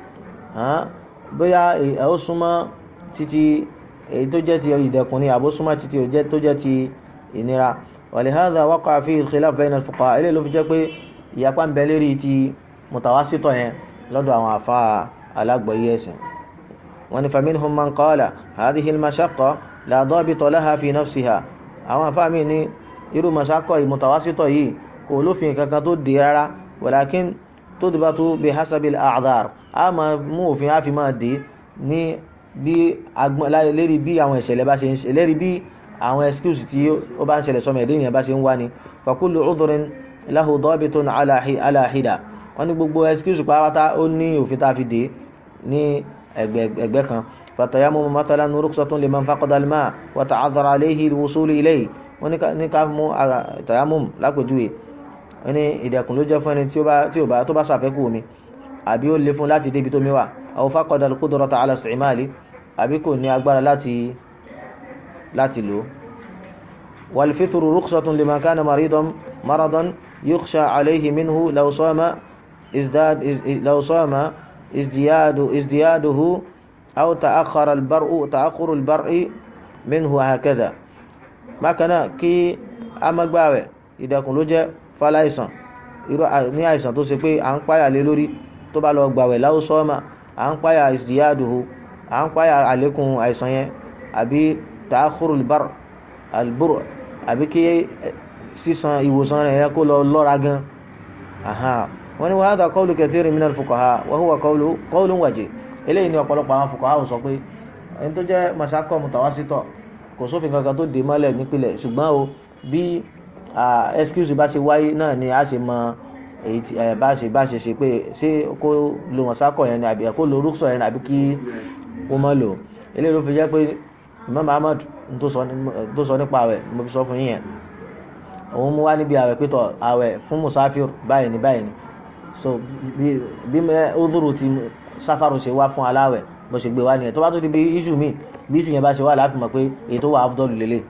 bóyá ó súnmọ́ títí èyí tó jẹ́ ti ìdẹ̀kùn ni àbó súnmọ́ títí tó jẹ́ ti ìnira walihadha waqa'a fihi al-khilaf bayna al-fuqaha ilé ló fi jẹ́ pé ìyapa ń bẹ lérí ti mutawasitọ̀ yẹn lọ́dọ̀ àwọn àfa alágbọ̀yé ẹ̀sìn wọ́n ní faminhum man qala hadhihi al-mashaqqa la dabita laha fi nafsiha àwọn àfa mi ní irú mashaqqa mutawasitọ̀ yìí kò lófin kankan tó di rárá walakin tudbatu bihasabi al-a'dhar a máa mú òfin a fi máa dé ní bí agbọn lérí bí àwọn ìṣẹ̀lẹ̀ bá ṣe ń ṣe lérí bí àwọn excuse tí ó bá ń ṣẹlẹ̀ sọmọ ẹ̀dẹ́ ènìyàn bá ṣe ń wá ni fa kullu udhrin lahu dabitun ala hida wọ́n ní gbogbo excuse pátá ó ní òfin tá a fi dé ní ẹgbẹ́ kan fatayammum mathalan rukhsatun liman faqada al-ma' wa ta'adhara alayhi al-wusul ilayhi wọ́n ní ká mú tayammum lápèjúwe wọ́n ní ìdẹ̀kùn ló jẹ́ fún ẹni tí ó bá tó bá ṣàfẹ́kù omi àbí ó le fún láti débi tó mi wà aw faqada al-qudrata ala istimali àbí kò ní agbára láti láti lò wal fitru rukhsatun liman kana maridan maradan yukhsha alayhi minhu law sama izdad law sama ازدياد ازدياده أو تأخر البرء تأخر البرء منه هكذا ما كان كي أما gbààwẹ̀ ìdẹ̀kùn ló jẹ́ fáláìsàn irú ní àìsàn tó ṣe pé à ń páyà lé lórí tó bá lọ gbààwẹ̀ láwù sọ́ọ̀mà à ń páyà ازدياده à ń páyà àlékún àìsàn yẹn àbí تأخر البرء البرء àbí kí sísan ìwòsàn rẹ̀ yẹn kó lọ lọ́ra gan wọ́n ní wàhádà qawlu kathirin minal fuqaha wa huwa qawlu qawlun wajih eléyìí ni ọ̀pọ̀lọpọ̀ àwọn fuqaha ò sọ pé ẹni tó jẹ́ mashaqqa mutawasitọ̀ kò sófin kankan tó dé mọ́lẹ̀ nípìnlẹ̀ ṣùgbọ́n o bí excuse bá ṣe wáyé náà ni a ṣe mọ èyí tí bá ṣe bá ṣe ṣe pé ṣé kó lo mashaqqa yẹn ni àbí kó lo rúkṣọ yẹn àbí kí ó mọ́ lò eléyìí ló fi jẹ́ pé Imam Ahmad tó sọ nípa rẹ̀ mo fi sọ fún yín yẹn òun mú wá níbi àwẹ̀ pétọ̀ àwẹ̀ fún musafir báyìí ní báyìí ní so bí bí udhuru ti sáfàrù ṣe wá fún aláwẹ̀ bó ṣe gbé wá nìyẹn tó bá tó di bí iṣu mi bí iṣu yẹn bá ṣe wá láàfin mọ̀ pé èyí tó wà afdọ́lù lélẹ̀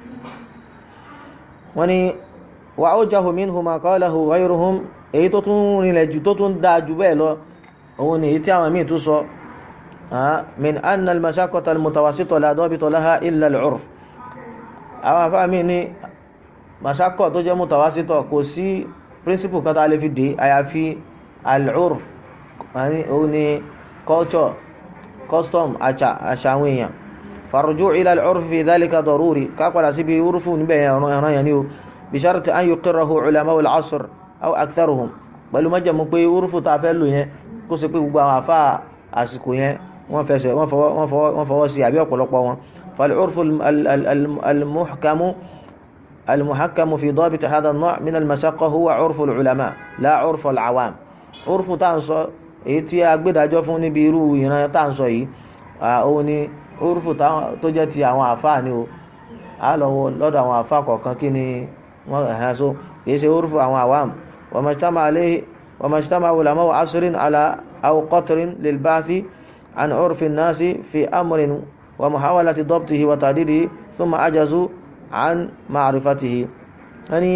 wọ́n ní wà ó jahu minhu ma qalahu ghayruhum èyí tó tún rinlẹ̀ jù tó tún dáa jù bẹ́ẹ̀ lọ òun ni èyí tí àwọn míì tún sọ min anna al-mashaqqata al-mutawassita la dabita laha illa al-'urf àwọn afáàmì ní mashaqqah tó jẹ́ mutawassita kò sí príncipù kan tó a lè fi dé àyàfi al-'urf òun ni culture custom àṣà àṣà àwọn èèyàn farujuu ila al-'urf fi dhalika daruri ká padà síbi urfu níbẹ̀ yẹn ọ̀ràn yẹn ni o bi sharti an yuqirrahu ulama'u al-'asr aw aktharuhum pẹ̀lú májẹ̀mú pé urfu tá a fẹ́ lò yẹn kó ṣe pé gbogbo àwọn àfa àsìkò yẹn wọ́n fẹsẹ̀ wọ́n fọwọ́ sí àbí ọ̀pọ̀lọpọ̀ wọn فالعرف المحكم المحكم في ضابط هذا النوع من المشقة هو عرف العلماء لا عرف العوام عرف تانسو èyí tí a gbé dájọ́ fún níbi irú ìran tá à ń sọ yìí òun ni orúfù tó jẹ́ ti àwọn àfáà ni o a lọ wo lọ́dọ̀ àwọn àfáà kọ̀ọ̀kan kí ni wọ́n ẹ̀hán so kì í ṣe orúfù àwọn àwàm وما اجتمع علماء عصر على أو قطر للبعث عن عرف الناس في أمر ومحاولة ضبطه وتعديله ثم عجزوا عن معرفته يعني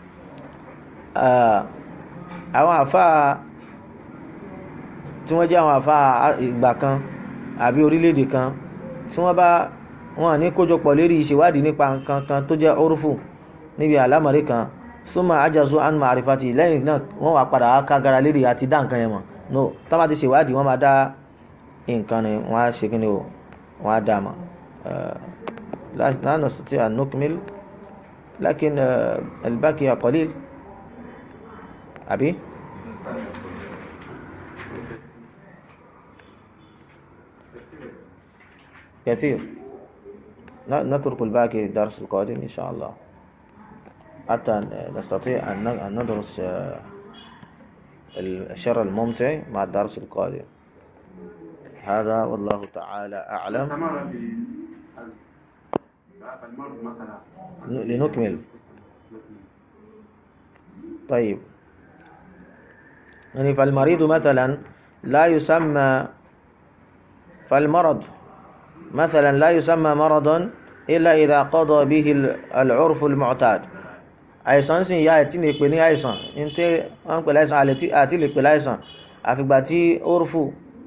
àwọn àfáà tí wọ́n jẹ́ àwọn àfáà ìgbà kan àbí orílẹ̀-èdè kan tí wọ́n bá wọn ní kójọpọ̀ lérí ìṣèwádìí nípa nǹkan kan tó jẹ́ orúfù níbi àlámọ̀rí kan súnmọ́ ajazu an ma'rifati lẹ́yìn náà wọ́n wá padà wá kágara lérí àti dá nǹkan yẹn mọ̀ no tá bá ti ṣèwádìí wọ́n máa dá nǹkan ni wọ́n á ṣe kí ni o wọ́n á dá mọ̀ la nastati' an nukmil lakin al-baqiya qalil àbí. كثير نترك الباقي الدرس القادم إن شاء الله حتى نستطيع أن ندرس الشر الممتع مع الدرس القادم هذا والله تعالى أعلم لنكمل طيب يعني فالمريض مثلا لا يسمى فالمرض مثلا لا يسمى مرضا إلا إذا قضى به العرف المعتاد àìsàn sì ya ẹtí lè pè ní àìsàn ní tí wọ́n ń pè láìsàn àti lè pè láìsàn àfìgbà tí orúfù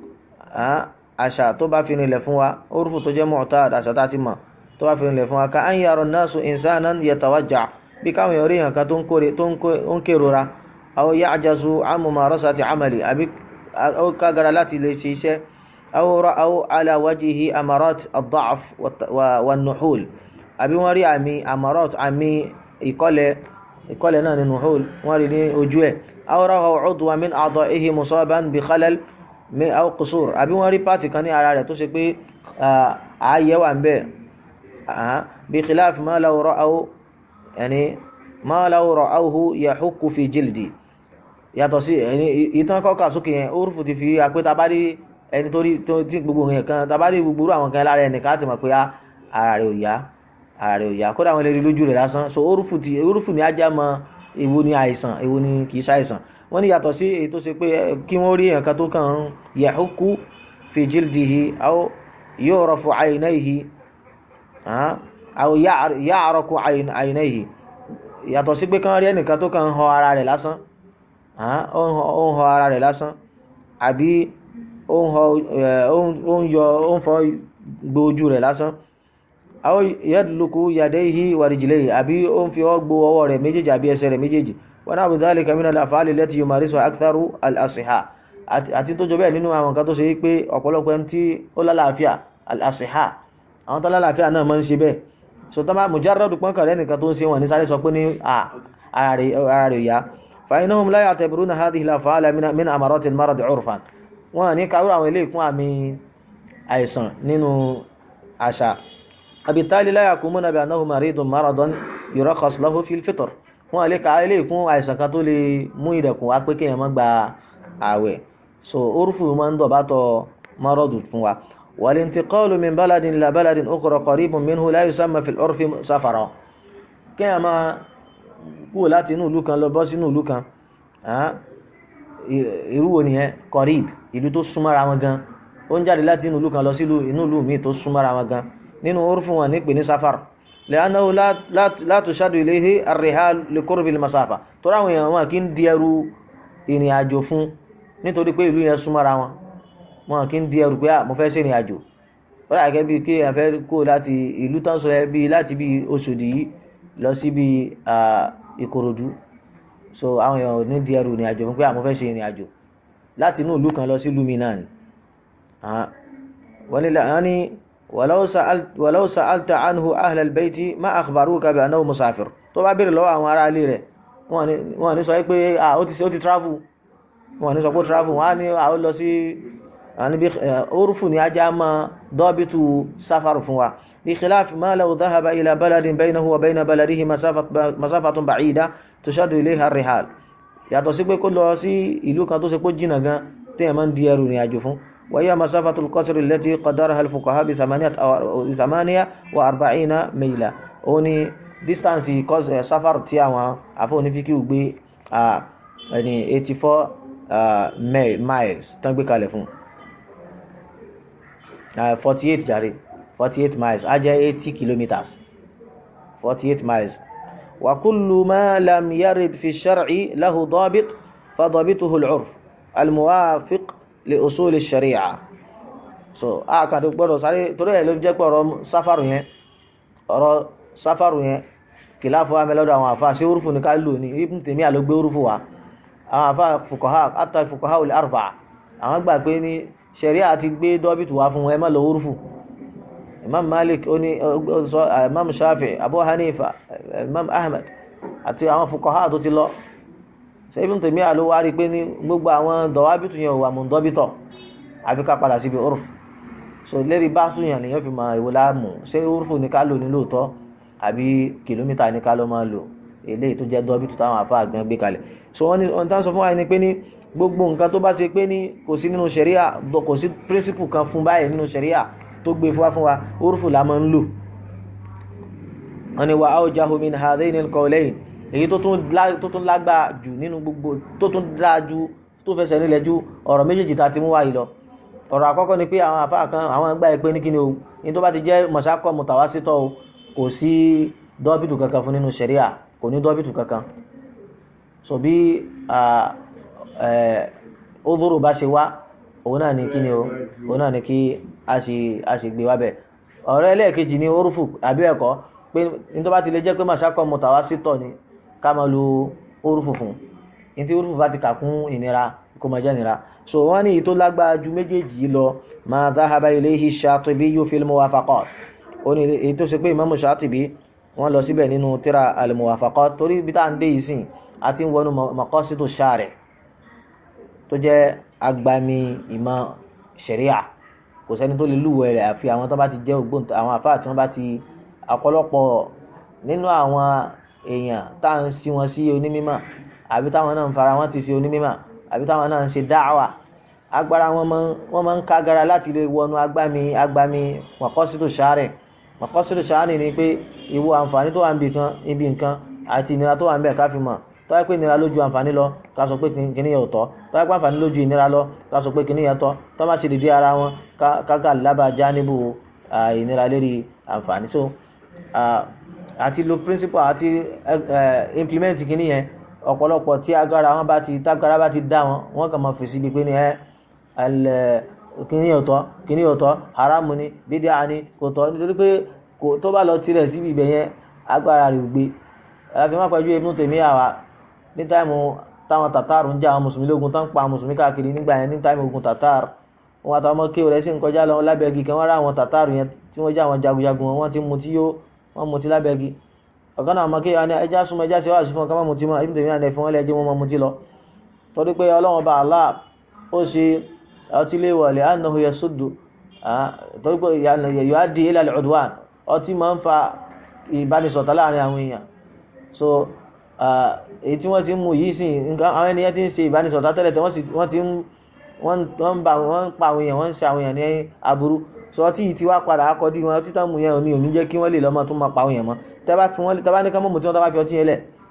àṣà tó bá fi rinlẹ̀ fún wa orúfù tó jẹ́ mu'tad àṣà tá a ti mọ̀ tó bá fi rinlẹ̀ fún wa ká an yara an-nasu insanan yatawajja bí káwọn èèyàn rí èèyàn kan tó ń kérora aw ya'jazu an mumarasati amali àbí ó kágara láti lè ṣe iṣẹ́ aw ra'aw ala wajhihi amarat ad-da'f wan-nuhul àbí wọ́n rí àmì amarat àmì ìkọlẹ̀ ìkọlẹ̀ náà nínú hol wọ́n rí ní ojú ẹ̀ awọ́rọ̀ udwan min a'da'ihi musaban bi khalal min aw qusur àbí wọ́n rí pàtì kan ní ara rẹ̀ tó ṣe pé ààyè wà ń bẹ̀ bi khilaf ma law ra'aw yani ma law ra'awhu yahukku fi jildi yàtọ̀ sí ìtàn kọ́kà sókè yẹn orúfù ti fi àpé tabari ẹni tó rí tí gbogbo yẹn kan tabari gbogbo àwọn kan lára ẹnìkan ti mọ̀ pé ara rẹ̀ ò yá ààrẹ òyà kódà wọn lè rí lójú rẹ̀ lásán so orúfù ti orúfù ni ajá mọ èwo ni àìsàn èwo ni kì í ṣàìsàn wọn ní yàtọ̀ sí èyí tó ṣe pé kí wọ́n rí nǹkan tó kàn ń yahuku fi jildihi aw yu'rafu aynayhi aw ya'raku aynayhi yàtọ̀ sí pé kàn rí ẹnìkan tó kàn ń họ ara rẹ̀ lásán ó ń họ ara rẹ̀ lásán àbí ó ń yọ ó ń fọ gbójú rẹ̀ lásán aw yadluku yadayhi wa rijlayhi àbí ó ń fi ọwọ́ gbo ọwọ́ rẹ̀ méjèèjì àbí ẹsẹ̀ rẹ̀ méjèèjì wa nahwu dhalika min al-af'ali allati yumarisuha aktharu al-asiha àti tó jọ bẹ́ẹ̀ nínú àwọn nǹkan tó ṣe pé ọ̀pọ̀lọpọ̀ ẹni tí ó lálàáfíà al-asiha àwọn tó lálàáfíà náà máa ń ṣe bẹ́ẹ̀ so tó bá mujarradu pọ́nkàn rẹ̀ nìkan tó ń ṣe wọn ní sáré sọ pé ní ara rẹ̀ yá fa innahum la ya'tabiruna hadhihi al-af'ala min amarati al-marad 'urfan wọn ní kàwé àwọn ilé ìkún àmì àìsàn nínú àṣà àbítálí láyà kú múnà bí anáhù maridun maradan yurakhas lahu fil fitr wọn lè ka ilé ìkún àìsàn kan tó lè mú ìdẹ̀kùn wá pé kéèyàn má gba ààwẹ̀ so orúfù máa ń dọ̀bátọ̀ maradu fún wa wal intiqalu min baladin ila baladin ukhra qaribun minhu la yusamma fil urfi safara kéèyàn máa kúrò láti inú ìlú kan lọ bọ́ sínú ìlú kan irú wo nìyẹn kọ̀ríb ìlú tó súnmọ́ra wọn gan ó ń jáde láti inú ìlú kan lọ sí inú ìlú míì tó súnmọ́ra wọn gan nínú orúfún wọn nípe ní safar lẹ́yìnáwó látòṣádù iléhe àríhá lè kóró masáfà tó ráwọn èèyàn wọn kì í di ẹrù ìrìn àjò fún nítorí pé ìlú yẹn súnmọ́ra wọn wọn kì í di ẹrù pé mo fẹ́ ṣe ìrìn àjò ó rà gẹ́gẹ́ bíi kí èèyàn fẹ́ kó láti ìlú tán sọ ẹ bíi láti bíi Òṣòdì yìí lọ sí bíi Ìkòròdú so àwọn èèyàn ò ní di ẹrù ìrìn àjò fún pé àmọ́ fẹ́ ṣe ìrìn àjò láti inú ìlú kan lọ sí ìlú mi náà ni wọ́n ní wàláwù sa'alta anhu ahlal bayti ma akhbaruka bi annahu musafir tó bá béèrè lọ́wọ́ àwọn ará ilé rẹ̀ wọ́n ní sọ pé ó ti travel wọ́n ní sọ pé travel wọ́n á ní àwọn lọ sí níbi orúfù ní ajá mọ́ dọ́bìtù sáfàrù fún wa bí khilafi ma law dhahaba ila baladin baynahu wa bayna baladihi masafatun ba'ida tushaddu ilayha ar-rihal yàtọ̀ sí pé kó lọ sí ìlú kan tó ṣe pé jìnnà gan téèyàn máa ń di ẹrù ìrìn àjò fún وهي مسافة القصر التي قدرها الفقهاء بثمانية أو ثمانية وأربعين ميلا oni distance safar tí àwọn àfọwọ́ni fi kí o gbé ẹni eighty four miles tán gbé kalẹ̀ fún forty eight jàre forty eight miles á jẹ́ eighty kilometres forty eight miles وكل ما لم يرد في الشرع له ضابط فضابطه العرف الموافق li usuli sharia so a kan tó gbọ́dọ̀ sáré torí ẹ̀ ló jẹ́ pé ọ̀rọ̀ sáfàrù yẹn ọ̀rọ̀ sáfàrù yẹn kìláàfù wa mẹ́lọ́dọ̀ àwọn àfa ṣé orúfù ní ká lò ní Ibn Taymiyyah ló gbé orúfù wa àwọn àfa fuqaha hatta fuqaha ul arba'a àwọn gbà pé ní sharia ti gbé dọ́bìtù wá fún ẹ má lọ orúfù imam malik ó ní imam shafi abu hanifa imam ahmed àti àwọn fuqaha tó ti lọ ṣe Ibn Taymiyyah ló wá rí pé ní gbogbo àwọn dọ̀wábìtù yẹn wà mú dọ́bìtọ̀ àfi ká padà síbi urf so lérí báṣu yẹn lèyàn fi mọ ìwò láàmú ṣé urfu ní ká lò ní lóòótọ́ àbí kìlómítà ní ká ló máa lò eléyìí tó jẹ́ dọ́bìtù táwọn afá gan gbé kalẹ̀ so wọ́n ní wọ́n tán sọ fún wa ni pé ní gbogbo nǹkan tó bá ṣe pé ní kò sí nínú ṣẹ̀ríà kò sí píríncípù kan fún báyìí nínú ṣẹ̀ríà tó gbé fún wa fún wa urfu la máa ń lò wọ́n ní wa awjahu min hadhaini al-qawlayn èyí tó tún lágbà jù nínú gbogbo tó tún dáa ju tó fẹsẹ̀ nílẹ̀ ju ọ̀rọ̀ méjèèjì tá a ti mú wáyé lọ ọ̀rọ̀ àkọ́kọ́ ni pé àwọn àfáà kan àwọn ẹgbẹ́ ìpé ní kíni o ní tó bá ti jẹ́ mọ̀ṣákọ̀ mùtàwásítọ̀ o kò sí dọ́bìtù kankan fún nínú ṣẹ̀ríà kò ní dọ́bìtù kankan so bí ódòrò bá ṣe wá òun náà ni kíni o òun náà ni kí a ṣe gbé wá bẹ̀ ọ̀rọ̀ ẹlẹ́ẹ̀kejì ni orúfù àbí ẹ̀kọ́ pé ní tó bá ti lè jẹ́ pé mọ̀ṣákọ̀ mùtàwásítọ̀ ni ká máa lo orúfù fún ní tí orúfù bá ti kà kún ìnira kó máa jẹ́ ìnira so wọ́n ní tó lágbára ju méjèèjì yìí lọ ma dhahaba ilayhi Shatibi fil Muwafaqat ó ní èyí tó ṣe pé Imam Shatibi wọ́n lọ síbẹ̀ nínú tíra al-Muwafaqat torí ibi tá à ń dé yìí sìn àti ń wọnú Maqasidu Shari' tó jẹ́ agbami ìmọ̀ ṣẹ̀ríà kò sẹ́ni tó lè lúwẹ̀ rẹ̀ àfi àwọn tó bá ti jẹ́ ògbóǹtà àwọn àfáà tí wọ́n bá ti ọ̀pọ̀lọpọ̀ nínú àwọn èèyàn tá à ń sí wọn sí onímímọ̀ àbí táwọn náà ń fara wọn ti sí onímímọ̀ àbí táwọn náà ń ṣe dáwà agbára wọn máa ń kágara láti lè wọnú agbami agbami Maqasidu Shari' Maqasidu Shari' ni pé ìwo àǹfààní tó wà níbi kan ibi nǹkan àti ìnira tó wà níbẹ̀ ká fi mọ̀ tó wáyé pé ìnira lójú àǹfààní lọ ká sọ pé kìnìún yẹn ò tọ́ tó wáyé pé àǹfààní lójú ìnira lọ ká sọ pé kìnìún yẹn tọ́ tó má ṣe dìde ara wọn kága lábàjá níbù ìnira lérí àǹfààní so àti lo principle àti implement kìnìún yẹn ọ̀pọ̀lọpọ̀ tí agbára wọn bá ti tágbára bá ti dá wọn wọn kàn máa fèsì bíi pé ní ẹ kìnìún yóò tọ́ kìnìún yóò tọ́ haramu ni bídíà ni kò tọ́ nítorí pé tó bá lọ tirẹ̀ síbi ibẹ̀ yẹn agbára rẹ̀ ò gbé àfi má pẹ́jú Ibn Taymiyyah àwa ní táìmù táwọn tàtàrù ń jà àwọn mùsùlùmí lógun tán pa mùsùlùmí káàkiri nígbà yẹn ní táìmù ogun tàtàrù wọn àtàwọn ọmọ kéwòn rẹ̀ sì ń kọjá lọ lábẹ́gi kan wọ́n rá àwọn tàtàrù yẹn tí wọ́n já àwọn jagunjagun wọn ti mutí yó wọ́n mutí lábẹ́gi ọ̀kan náà ọmọ kéwòn ní ẹja súnmọ́ ẹja ṣe wá sí fún ọkàn mọ́ mutí mọ́ Ibn Taymiyyah ní fún wọn lẹ́jẹ́ wọn mọ́ mutí lọ torí pé Ọlọ́run bá Allah ó ṣe ọtí lé wọlé annahu yasuddu torí pé yuaddi ila al-udwan ọtí máa ń fa ìbánisọ̀tà láàrin àwọn èèyàn so èyí tí wọ́n ti ń mú yìí sí nǹkan àwọn ènìyàn ti ń ṣe ìbánisọ̀tà tẹ́lẹ̀ tẹ́ wọ́n ti ń wọ́n pa àwọn èèyàn wọ́n ń ṣe àwọn èèyàn ní aburú so ọtí yìí ti wá padà akọ́dí wọn ọtí tán mú yẹn òní òní jẹ́ kí wọ́n lè lọ́mọ tó máa pa àwọn èèyàn mọ́ tẹ́ bá fi wọ́n tẹ́ bá ní ká mọ̀ mọ́ tí wọ́n tẹ́ bá fi ọtí yẹn lẹ̀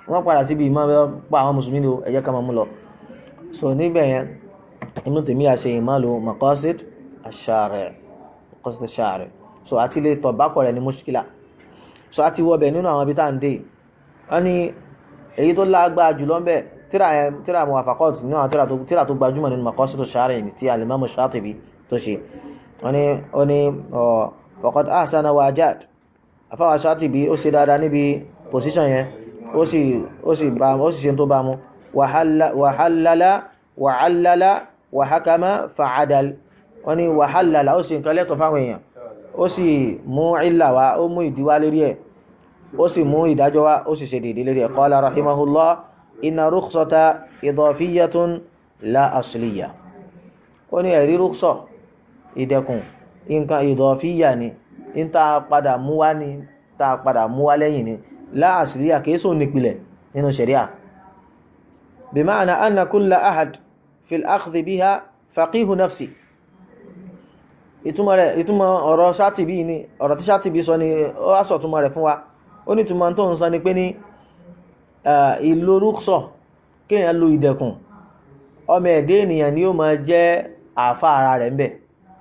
wọ́n padà síbi ìmọ̀ pa àwọn mùsùlùmí lò ẹ jẹ́ ká máa mú lọ so níbẹ̀ yẹn Ibn Taymiyyah ṣe ìmọ̀lò maqasid ash-shari' maqasid ash-shari' so àti lè tọ̀ bákọ̀ rẹ̀ ní mushkila so àti wọbẹ̀ nínú àwọn ibi tá à ń dé wọ́n ní èyí tó lágbára jùlọ ń bẹ̀ tíra yẹn tíra muwafaqat nínú àwọn tíra tó tíra tó gbajúmọ̀ nínú maqasid ash-shari' ní ti al-imam Shatibi tó ṣe wọ́n ní ó ní ọ̀ faqad ahsana wa ajad afáwà Shatibi ó ṣe dáadáa níbi position yẹn ó sì ó sì bá ó sì ṣe tó bá mu wàhálàlá wàhálàlá wàhákàmá fàádàl wọ́n ní wàhálàlá ó sì nǹkan lẹ́tọ̀ fáwọn èèyàn ó sì mú ìlà wá ó mú ìdíwá lérí ẹ̀ ó sì mú ìdájọ́ wá ó sì ṣe dèdè lérí ẹ̀ qala rahimahullah inna rukhsata idafiyatun la asliya ó ní ẹ̀rí rúksọ̀ ìdẹkùn nǹkan ìdọ̀fíyà ni ń ta padà mú wá ní ta padà mú wá lẹ́yìn ni la asliya kìí sóò nípìlẹ̀ nínú ṣẹ̀ríà بمعنى أن كل أحد في الأخذ بها فقيه نفسي ìtumọ̀ rẹ̀ ìtumọ̀ ọ̀rọ̀ Ṣáàtìbí ni ọ̀rọ̀ tí Ṣáàtìbí sọ ni ó wá sọ túmọ̀ rẹ̀ fún wa ó ní túmọ̀ tó ń sọ ni pé ní ìlò rúksọ̀ kéèyàn lo ìdẹ̀kùn ọmọ ẹ̀dẹ́ ènìyàn ni ó máa jẹ́ àáfà ara rẹ̀ ń bẹ̀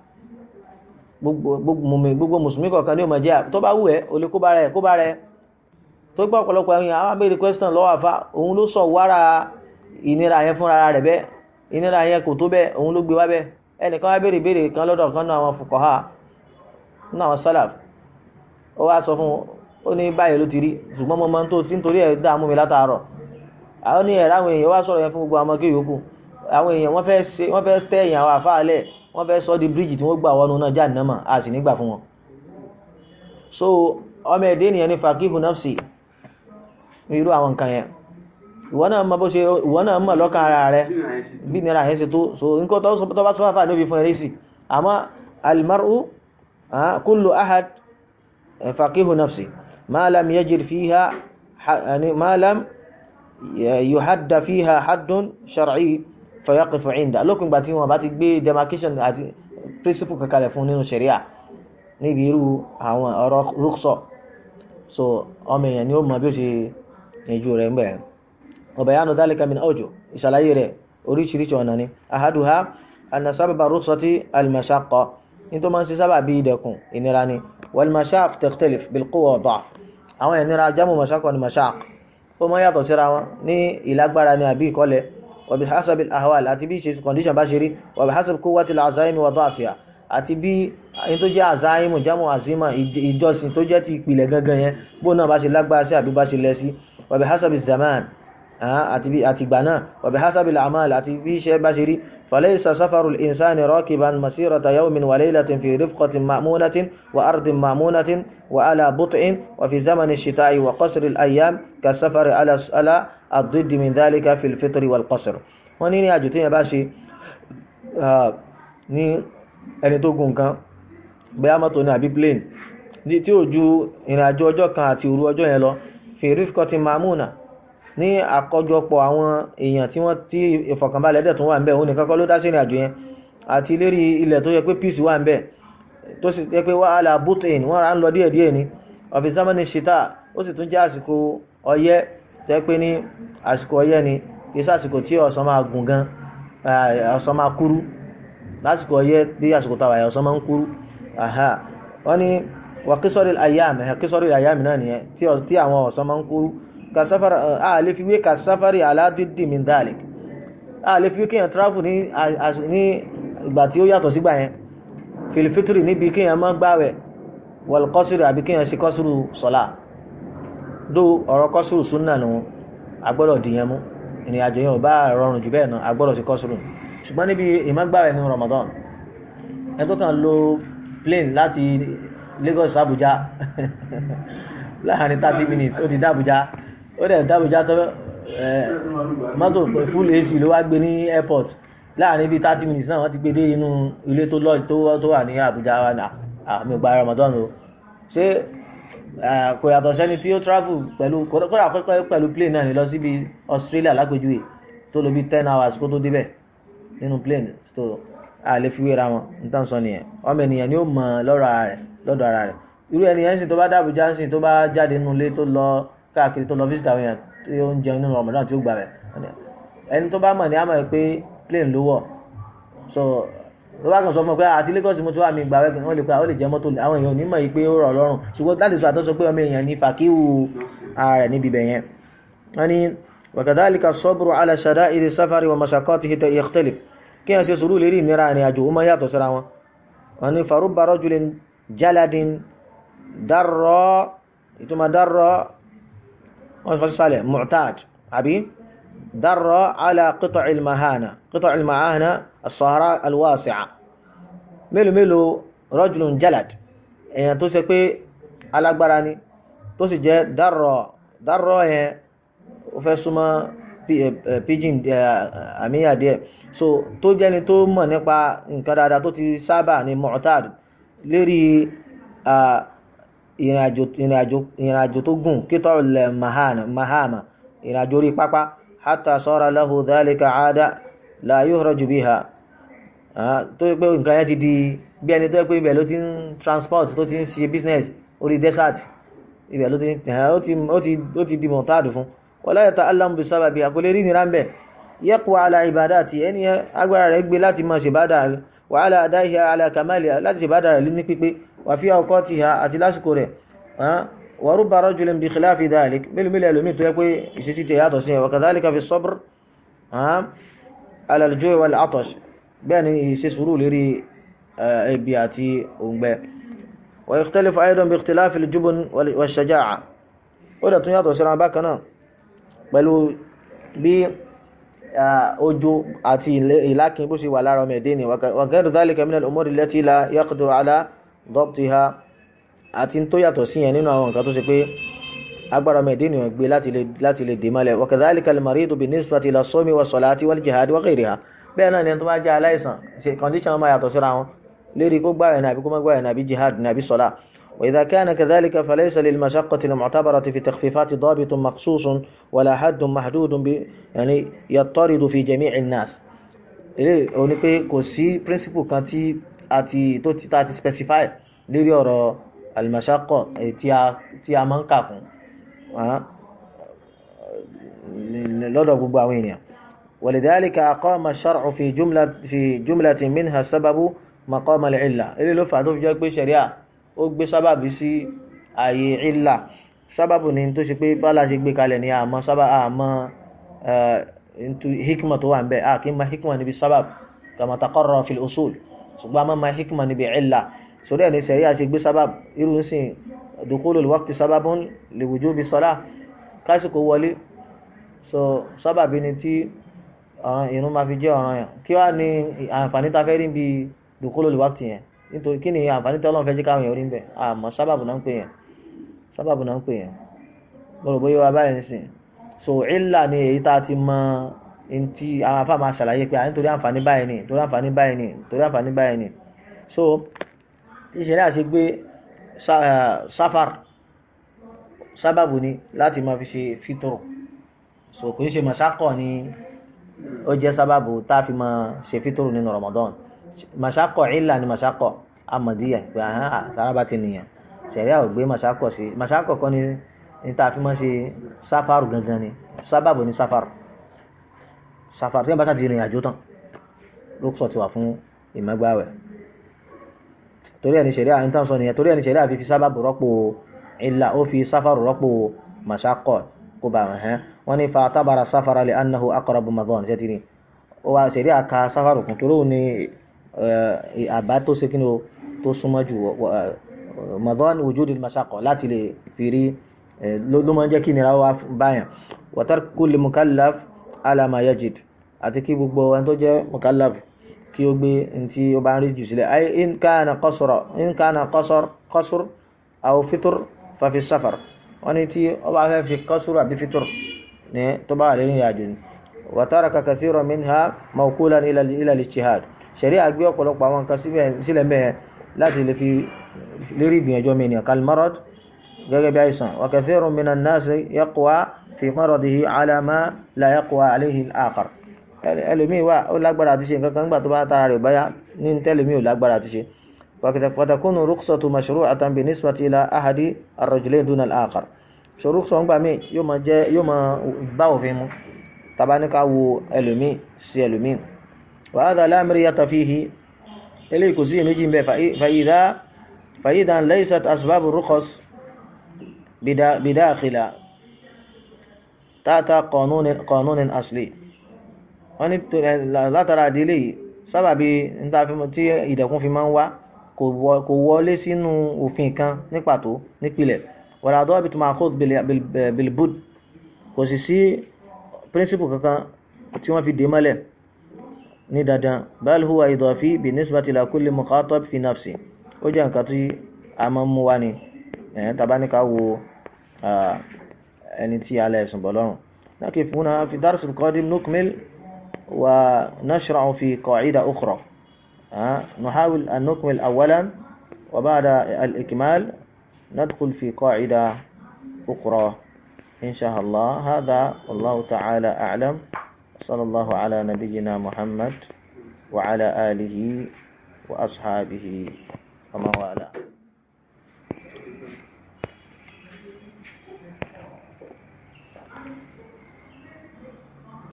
gbogbo mùsùlùmí kọ̀ọ̀kan ni ó máa jẹ́ tó bá wù ẹ́ o lè kó bá rẹ̀ kó bá rẹ̀ tó gbọ́ ọ̀pọ̀lọpọ̀ àwọn àwọn abẹ́rẹ́ question lọ́wọ́ àfa òun ló sọ wára ìnira yẹn fúnra rẹ̀ bẹ́ẹ̀ ìnira yẹn kò tó bẹ́ẹ̀ òun ló gbé wá bẹ́ẹ̀ ẹnìkan wá béèrè béèrè kan lọ́dọ̀ kan náà àwọn fuqaha náà àwọn salaf ó wá sọ fún ó ní báyìí ló ti rí ṣùgbọ́n mo máa ń tó fi ń torí ẹ̀ dààmú mi látàárọ̀ àwọn ní ẹ̀rọ àwọn èèyàn wá sọ̀rọ̀ yẹn fún gbogbo àwọn kéwì yòókù àwọn èèyàn wọ́n fẹ́ ṣe wọ́n fẹ́ tẹ́ èèyàn àwọn àfáàlẹ̀ wọ́n fẹ́ sọ di bíríìjì tí wọ́n gbà wọnú náà jáde náà a sì nígbà fún wọn. so ọmọ ẹ̀dẹ́ ènìyàn ní fakihu nafsi irú àwọn nǹkan yẹn ìwọ náà mọ bó ṣe ìwọ náà mọ lọ́kàn ara rẹ bí nira yẹn ṣe tó so nǹkan tó bá sọ́fà níbi fún ẹrẹ́ sí àmọ́ almaru kullu ahad faqihu nafsi ma lam yajid fiha ma lam yuhadda fiha haddun shar'i fayaqifu inda lókun gbà tí wọn bá ti gbé demarcation àti principle kankalẹ̀ fún nínú sharia níbi irú àwọn ọ̀rọ̀ rúksọ so ọmọ èèyàn ni ó mọ bí ó ṣe yanjú rẹ̀ ń bẹ̀rẹ̀ وبيان ذلك من أوجه إشالة رẹ̀ oríṣiríṣi ọ̀nà ni أحدها أن سبب الرخصة المشقة nítorí máa ń ṣe sábà bí ìdẹ̀kùn ìnira ni والمشاق تختلف بالقوة والضعف àwọn ìnira jámù مشقة ni مشاق ó máa yàtọ̀ síra wọn ní ìlágbára ni àbí ìkọlẹ̀ وبحسب الأهوال àti bí ìṣe condition bá ṣe rí وبحسب قوة العزائم وضعفها àti bí ẹni tó jẹ́ àzáìmù jámù àzímà ìjọsìn tó jẹ́ ti ìpìlẹ̀ gangan yẹn bó náà bá ṣe lágbára sí àbí bá ṣe lẹ sí وبحسب الزمان àti bí àti ìgbà náà وبحسب الأعمال àti bí iṣẹ́ bá ṣe rí فليس سفر الإنسان راكبا مسيرة يوم وليلة في رفقة مأمونة وأرض مأمونة وعلى بطء وفي زمن الشتاء وقصر الأيام كالسفر على على الضد من ذلك في الفطر والقصر wọ́n ní ní àjò tí yẹn bá ṣe ní ẹni tó gùn kan bóyá mọ́tò ní àbí plane tí ó ju ìrìnàjò ọjọ́ kan àti òru ọjọ́ yẹn lọ fi rifqati mamuna ní àkójọpọ̀ àwọn èèyàn tí wọ́n tí ìfọ̀kànbalẹ̀ dẹ̀ tún wà ń bẹ̀ òun nìkan kọ́ ló dá sí ìrìnàjò yẹn àti lérí ilẹ̀ tó yẹ pé peace wà ń bẹ̀ tó sì yẹ pé wàhálà butin wọ́n ra ń lọ díẹ̀ díẹ̀ ni ọ̀fi sámánì ṣìtá ó sì tún jẹ́ àsìkò ọyẹ́ tó yẹ pé ní àsìkò ọyẹ́ ni kì í sàsìkò tí ọ̀sán máa gùn gan ọ̀sán máa kúrú lásìkò ọyẹ́ bí àsìkò tàwa ẹ̀ ọ̀sán máa ń kúrú wọ́n ní wà kísọ́rì àyàmì kísọ́rì àyàmì náà nìyẹn tí àwọn ọ̀sán máa ń kúrú kasafari a lè fi wé kasafari aládìdì min dhalik a lè fi wé kíyàn travel ní ìgbà tí ó yàtọ̀ sígbà yẹn filifitiri níbi kíyàn má gbáwẹ̀ wal qasri àbí kíyàn sí kọ́sùrù sọ́lá dó ọ̀rọ̀ kọ́sùrù súnnà nù agbọ́dọ̀ dìyàn mú ìrìn àjò yẹn ò bá rọrùn jù bẹ́ẹ̀ náà agbọ́dọ̀ sí kọ́sùrù ṣùgbọ́n níbi ìmágbáwẹ̀ ní Ramadan ẹ tó kàn lo plane láti Lagos Abuja láàrin thirty minutes ó ti dá Abuja ó dẹ̀ dábòjá tó mọ́tò full AC ló wá gbé ní airport láàrin bíi thirty minutes náà wọ́n ti gbé dé inú ilé tó lọ́ọ̀ tó wà ní Àbújá wa ní àmì ìgbà Ramadan o ṣé kò yàtọ̀ sẹ́ni tí ó travel pẹ̀lú kódà pẹ̀lú plane náà ní lọ síbi Australia lágbèjúwe tó lò bí ten hours kó tó débẹ̀ nínú plane tó a lè fi wéra wọn nítorí sọ nìyẹn ọmọ ènìyàn ni ó mọ lọ́dọ̀ ara rẹ̀ lọ́dọ̀ ara rẹ̀ irú ẹni yẹn sì tó bá dábòjá sì tó bá jáde nínú ilé tó lọ káàkiri tó lọ visit àwọn èèyàn tí ó ń jẹun nínú Ramadan tí ó gbà rẹ̀ ẹni tó bá mọ̀ ní àmọ̀ pé plane ló wọ̀ so ló bá kàn sọ fún ọ pé àti Lagos mo ti wà mí gbà wẹ́gẹ̀ wọ́n lè pe àwọn lè jẹ́ mọ́tò àwọn èèyàn onímọ̀ yìí pé ó rọ̀ lọ́rùn ṣùgbọ́n láti sọ àtọ́sọ pé ọmọ èèyàn ní fàkíwù ara rẹ̀ níbi ibẹ̀ yẹn wọ́n ní wakadhalika sabru ala shada'iri safari wa mashaqatihi yakhtalif kí wọ́n ṣe sùúrù lérí ìnira àrìn àjò ó máa yàtọ̀ síra wọn wọ́n ní farubba rajulin jaladin darra ìtumọ̀ darra wọ́n fọ́ sálẹ̀ mu'tad àbí darra ala qita'il mahana qita'il mahana as-sahara al-wasi'a mélòó mélòó rajulun jalad èèyàn tó ṣe pé alágbára ni tó sì jẹ́ darra darra yẹn ó fẹ́ súnmọ́ pidgin àmìyà díẹ̀ so tó jẹ́ni tó mọ̀ nípa nǹkan dáadáa tó ti sábà ní mu'tad lérí ìrìnàjò tó gùn kíntọ́ ilẹ̀ mahama ìrìnàjò orí pápá hatta sara lahu dhalika aada la yuhraju biha tó yẹ pé nǹkan yẹn ti di bí ẹni tó yẹ pé ibẹ̀ ló ti ń transport tó ti ń ṣe business orí desert ibẹ̀ ló ti ó ti di mu'tad fún wala yata'allamu bi sababi àkọlé rí nira ń bẹ̀ yaqwa ala ibadati ẹni agbára rẹ̀ gbé láti máa ṣèbádà wa ala adaiha ala kamaliha láti ṣèbádà rẹ̀ ní pípé wà fi awqatiha àti lásìkò rẹ̀ wa rubba rajulin bi khilafi dhalik mélòó mélòó ẹlòmíì tó yẹ pé ìṣesí tẹ yàtọ̀ sí ẹ̀ wa kadhalika fi sabr ala al-ju' wal atash bẹ́ẹ̀ ni ìṣe sùúrù lérí ebi àti òǹgbẹ wa yakhtalifu aidan bi ikhtilafi al-jubn wash-shaja'a ó dẹ̀ tún yàtọ̀ síra bákan náà pẹ̀lú bí ojo àti ìlákin bó ṣe wà lára ọmọ ẹ̀dẹ́ ni wa ghayru dhalika min al-umuri allati la yaqdiru ala dabtiha àti tó yàtọ̀ sí yẹn nínú àwọn nǹkan tó ṣe pé agbára ọmọ ẹ̀dẹ́ ni gbé láti lè dè mọ́lẹ̀ wa kadhalika al-maridu bin-nisbati ila as-sawmi was-salati wal-jihadi wa ghayriha bẹ́ẹ̀ náà ni tó bá jẹ́ aláìsàn ṣe condition máa yàtọ̀ síra wọn lérí kó gbáyẹ̀ nàbí kó má gbáyẹ̀ nàbí jihad nàbí sọ́lá وإذا كان كذلك فليس للمشقة المعتبرة في تخفيفات ضابط مخصوص ولا حد محدود ب يعني يضطرد في جميع الناس ilé òní pé kò sí principle kan tí a ti tó ti ta ti specify lórí ọ̀rọ̀ al-mashaqqa tí a tí a máa ń kà kún lọ́dọ̀ gbogbo àwọn ènìyàn ولذلك أقام الشرع في جملة في جملة منها السبب مقام العلة ilé ló fà tó fi jẹ́ pé ṣẹ̀ríà ó gbé sábàbí sí ààyè ìlà sábàbù ni tó ṣe pé bálá ṣe gbé kalẹ̀ ní àmọ́ sábà àmọ́ hikma tó wà ń bẹ a kì í ma hikma níbi sábàb kama taqarrara fil usul ṣùgbọ́n a máa ma hikma níbi ìlà sórí ẹni sẹ̀rí àṣẹ gbé sábàb irú ń sìn dukhulul waqti sábàbun li wujubi salah kásìkò wọlé so sábàbí ni tí irun máa fi jẹ́ ọ̀ràn yẹn kí wàá ní àǹfààní ta fẹ́ rí bí dukhulul waqti yẹn nítorí kí ni àǹfààní tọ́lọ́n fẹ́ jẹ́ káwọn èèyàn rí ń bẹ̀ àmọ́ sábàbù náà ń pè yẹn sábàbù náà ń pè yẹn lọ́rọ̀ bóyá wa báyìí nísìn so ìlà ni èyí tá a ti mọ ntí àwọn afá máa ṣàlàyé pé nítorí àǹfààní báyìí ni torí àǹfààní báyìí ni torí àǹfààní báyìí ni so tí ìṣẹ̀lẹ̀ àṣẹ gbé sáfàr sábàbù ni láti máa fi ṣe fítòrò so kò ń ṣe màṣákọ̀ ni ó jẹ́ sábàbù tá a fi máa ṣe fítòrò nínú Ramadan màṣákọ̀ ìlà ni màṣákọ̀ amadiya pé ahán àtàràbà ti nìyẹn ṣẹ̀ríà ò gbé màṣákọ̀ sí màṣákọ̀ kọ́ ni ní tá a fi máa ṣe sáfàrù gangan ni sábàbù ni sáfàrù sáfàrù tí wọ́n bá ṣáà ti rìn àjò tán ló sọ ti wà fún ìmọ̀gbáwẹ̀ torí ẹni ṣẹ̀ríà ní tán sọ nìyẹn torí ẹni ṣẹ̀ríà fi fi sábàbù rọ́pò ìlà ó fi sáfàrù rọ́pò màṣákọ̀ kó bá wọn hẹ́n wọ́n ní fa tábàrà sáfàrà lè annahu aqrabu madhan ṣẹ́ ti ní ó wá ṣẹ̀ríà ka sáfàrù kún torí òun ni àbá tó ṣe kí ni o tó súnmọ́ jù madhan wujudi mashaqqa láti lè fi rí ló máa ń jẹ́ kí nira wá báyàn wa tarku li mukallaf ala ma yajid àti kí gbogbo ẹni tó jẹ́ mukallaf kí ó gbé ntí ó bá ń rí jù sílẹ̀ ay in kana qasra in kana qasr qasr aw fitr fa fi safar wọ́n ní tí ó bá fẹ́ fi qasr àbí fitr ní tó bá wà lórí ìrìnàjò ni wa taraka kathiran minha mawkulan ila ila al-ijtihad ṣẹ̀rí àgbé ọ̀pọ̀lọpọ̀ àwọn nǹkan sílẹ̀ mẹ́ẹ̀ láti lè fi lérí ìgbìyànjọ́ mi nìyàn kalmarod gẹ́gẹ́ bí àìsàn wa kathirun minan nasi yaqwa fi maradihi ala ma la yaqwa alayhi al-akhar ẹlòmíì wà ó lágbára àti ṣe nǹkan kan nígbà tó bá tara rẹ̀ báyá ní tẹ́lòmíì ò lágbára àti ṣe wa takunu rukhsatu mashru'atan bi nisbati ila ahadi ar-rajulayn duna al-akhar so rúkṣọ ń gbà mí yóò máa jẹ́ yóò máa bá òfin mu tàbá ní ká wo ẹlòmíì sí ẹlòmíì wa hadha la miriyata fihi eléyìí kò sí èméjì ń bẹ fàyídá fàyídá laysat asbabu rukhas bidakhila tata qanunin asli wọ́n ní látara àdílé yìí sábàbí tí ìdẹ̀kùn fi máa ń wá kò wọlé sínú òfin kan ní pàtó nípìlẹ̀ wala dabit ma'khudh bilbud kò sì sí príncipù kankan tí wọ́n fi dé mọ́lẹ̀ ní dandan bal huwa idafi bi nisbati ila kulli mukhatab fi nafsi ó jẹ́ nǹkan tí a máa ń mú wá ni ẹ̀yẹn tàbá ní ká wo ẹni tí a lẹ̀ sùn bọ̀ lọ́rùn nakif huna fi dars al-qadim nukmil ونشرع في قاعدة أخرى نحاول أن نكمل أولا وبعد الإكمال ندخل في قاعدة أخرى إن شاء الله هذا والله تعالى أعلم صلى الله على نبينا محمد وعلى آله وأصحابه ومن والاه